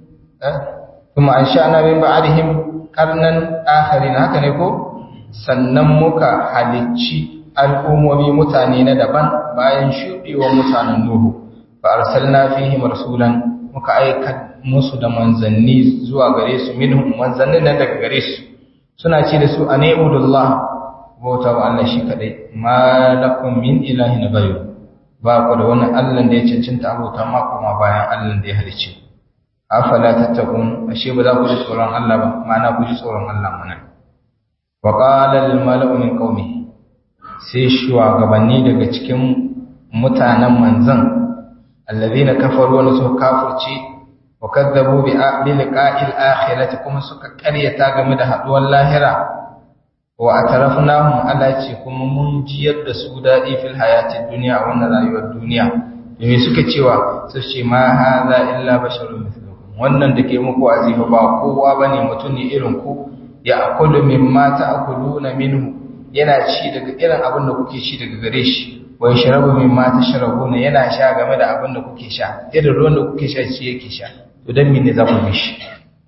kuma ansha'na min ba'dihim qarnan akharin haka ne ko sannan muka halicci al'ummomi mutane na daban bayan shuɗewar mutanen Nuhu fa arsalna fihim rasulan muka aika musu da manzanni zuwa gare su minhum manzannin nan daga gare su suna ce da su a ne'udullah bauta wa Allah shi kaɗai ma lakum min ilahin ghayr ba ku da wani Allah da ya cancanta abota ma kuma bayan Allah da ya halice afala tattaqun ashe ba za ku ji tsoron Allah ba ma'ana ku ji tsoron Allah mana wa qala al mala'u min qaumihi sai shugabanni daga cikin mutanen manzan allazina kafaru wa suka kafirce wa kadzabu bi liqa'il akhirati kuma suka karyata game da haduwar lahira wa atarafnahum ala ce kuma mun jiyar da su dadi fil hayatid dunya a wannan rayuwar duniya me suka cewa su ce ma hadha illa basharun mithlukum wannan da ke muku azifa ba kowa bane mutum ne irin ku ya akulu mimma ta'kuluna minhu yana ci daga irin abin da kuke ci daga gare shi wai sharabu mimma tashrabuna yana sha game da abin da kuke sha irin ruwan da kuke sha shi yake sha to dan mene za ku bi shi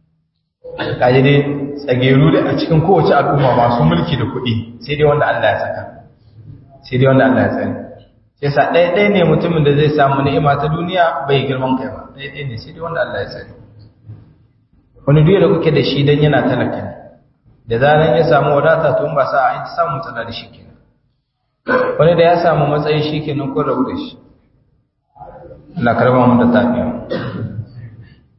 kaje dai tsageru da a cikin kowace al'umma masu mulki da kuɗi sai dai wanda Allah ya saka sai dai wanda Allah ya tsare sai sa ɗaya ɗaya ne mutumin da zai samu ni'ima ta duniya bai girman kai ba ɗaya ɗaya ne sai dai wanda Allah ya tsare wani duk da kuke da shi dan yana talaka ne da zaran ya samu wadata to ba sa a yi samu matsala da shi kenan wani da ya samu matsayi shi kenan ko rabu da shi Allah karba mu da tafiya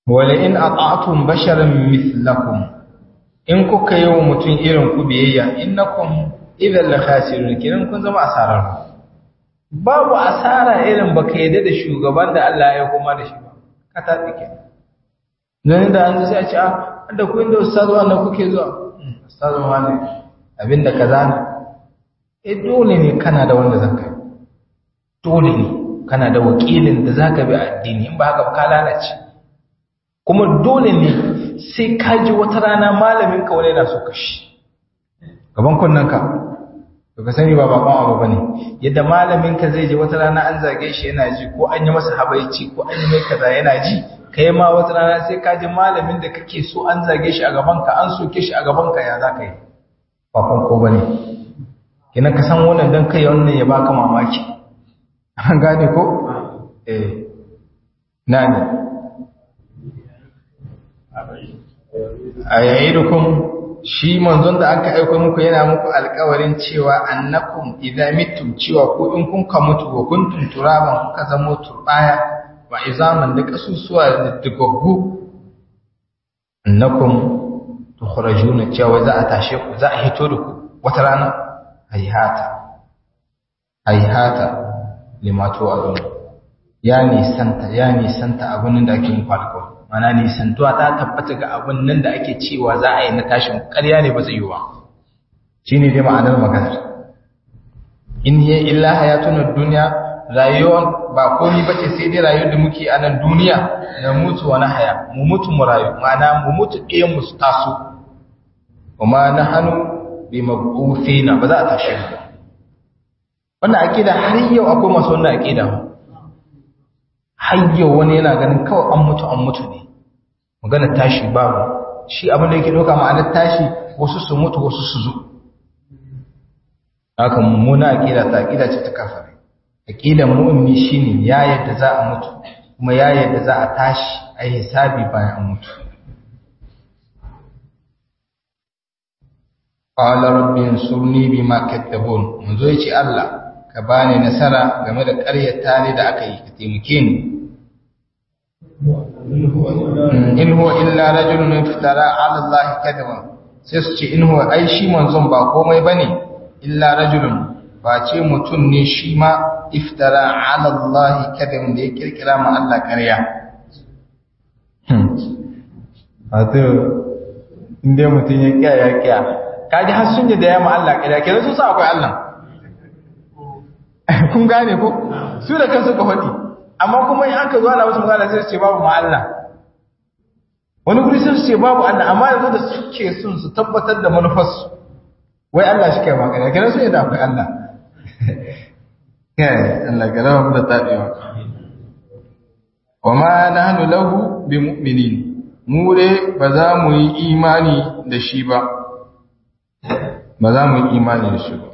wala in ata'tum basharan mithlakum in kuka yi wa mutum irin ku biyayya innakum idan la khasirun kiran kun zama asarar babu asara irin baka yadda da shugaban da Allah ya kuma da shi ba ka tafi ke dan da an sai a ce ah da ku inda ustazu wannan kuke zuwa ustazu wani abinda kaza ne eh dole ne kana da wanda zaka dole ne kana da wakilin da zaka bi addini in ba haka ba ka lalace kuma dole ne sai ka ji wata rana malamin ka wani yana so ka shi gaban kunnen ka to ka sani ba bakon abu bane yadda malamin ka zai ji wata rana an zage shi yana ji ko an yi masa habaici ko an yi mai kaza yana ji kai ma wata rana sai ka ji malamin da kake so an zage shi a gaban ka an soke shi a gaban ka ya za ka yi bakon ko bane kina ka san wannan dan kai wannan ya baka mamaki an gane ko eh nani a yayidukum shi manzon da aka aika muku yana muku alƙawarin cewa annakum idza mittum cewa ko in kun ka mutu wa kuntum turaban kuka zama turbaya wa izaman da kasusuwa da digaggu annakum tukhrajuna cewa za a tashe ku za a hito da ku wata rana hayhata hayhata limatu azun ya nisanta ya nisanta abin da ake muku alƙawari mana nisantuwa ta tabbata ga abin nan da ake cewa za a yi na tashin ƙarya ne ba zai yi ba shi ne dai ma'anar maganar in hiya illa hayatun duniya rayuwar ba komi ba ce sai dai rayuwar da muke a nan duniya na mutu wani haya mu mutu mu rayu ma'ana mu mutu ɗayan mu su taso kuma na hannu bi mabufe na ba za a tashi ba wannan aƙida har yau akwai masu wannan aƙida ba hayyau wani yana ganin kawai an mutu an mutu ne magana tashi babu shi abin da yake doka ma'anar tashi wasu su mutu wasu su zo haka mummuna aqida ta aqida ce ta kafare aqidan mu'mini shine ya yadda za a mutu kuma ya yadda za a tashi a hisabi bayan an mutu qala rabbi ansurni bima katabun munzo yace Allah ka bani nasara game da ƙaryata ne da aka yi ka taimake ni in huwa illa rajulun iftara ala Allah kadaba sai su ce in huwa ai shi manzon ba komai bane illa rajulun ba ce mutum ne shi ma iftara ala Allah kadaba da ya kirkira ma Allah ƙarya wato inda mutum ya kiya ya kiya kaji har sun da ya ma Allah ƙarya kenan sun sa akwai Allah kun gane ko su da kansu ka faɗi amma kuma in aka zo ana wasu magana sai su ce babu ma Allah wani guri sai su ce babu Allah amma yanzu da suke sun su tabbatar da manufarsu wai Allah shi kai magana kenan su yadda akwai Allah kai Allah ga rawa mu da tabewa wa ma nahnu lahu bi mu'minin mu dai ba za mu yi imani da shi ba ba za mu yi imani da shi ba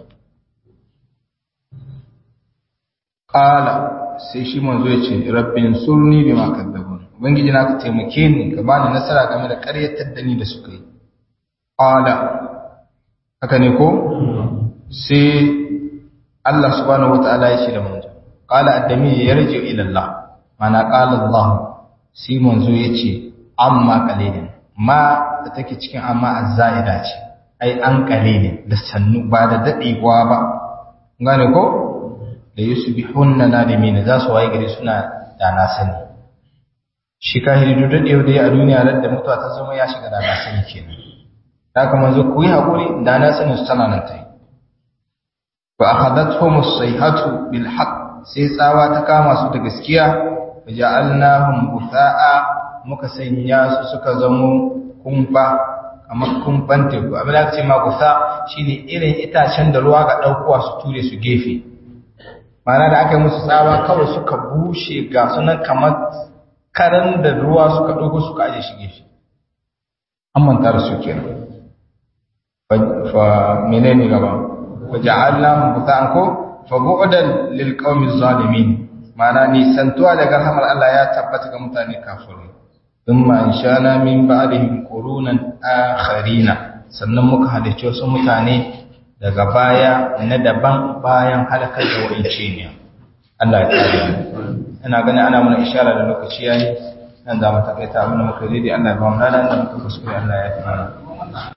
Ƙala sai shi manzo ya ce, Rabbin surni bi ma kaddabun. Ubangiji na ka taimake ni ka bani nasara game da ƙaryatar da ni da suka yi. Ƙala, haka ne ko? Sai Allah subhanahu wa ta'ala ya ce da manzo. Ƙala addami ya yarje ila Allah. Mana ƙala Allah. Sai manzo ya ce, amma qalilin. Ma da take cikin amma azza'ida ce. Ai an qalilin da sannu ba da dadewa ba. Gane ko? da yusbihunna nadimin za su waye gari suna da na sani shi kahiri duk da yau da a duniya ran da mutuwa ta zama ya shiga da na sani kenan haka manzo ku yi hakuri da na sani su tana nan tai fa akhadathum as-sayhatu bil haqq sai tsawa ta kama su da gaskiya waja'alnahum butha'a muka sanya su suka zamo kumfa kamar kumfan teku abin da aka ce ma gusa shine irin itacen da ruwa ga ɗaukowa su ture su gefe mana da aka yi musu tsawa kawai suka bushe ga sunan kamar karan da ruwa suka ɗauko suka aje shi gefe an manta da su kenan fa menene gaba wa ja'alna muta'an ko fa bu'dan lil qaumi zalimin mana ni santuwa daga rahmar Allah ya tabbata ga mutane kafirai thumma inshana min ba'dihim qurunan akharina sannan muka halicce wasu mutane daga baya na daban bayan halakar da wa'ince ne Allah ya kare ina gani ana mana ishara da lokaci yayi nan za mu takaita abin da muka daidai Allah ya ba mu rana da muka kuskure Allah ya fi mana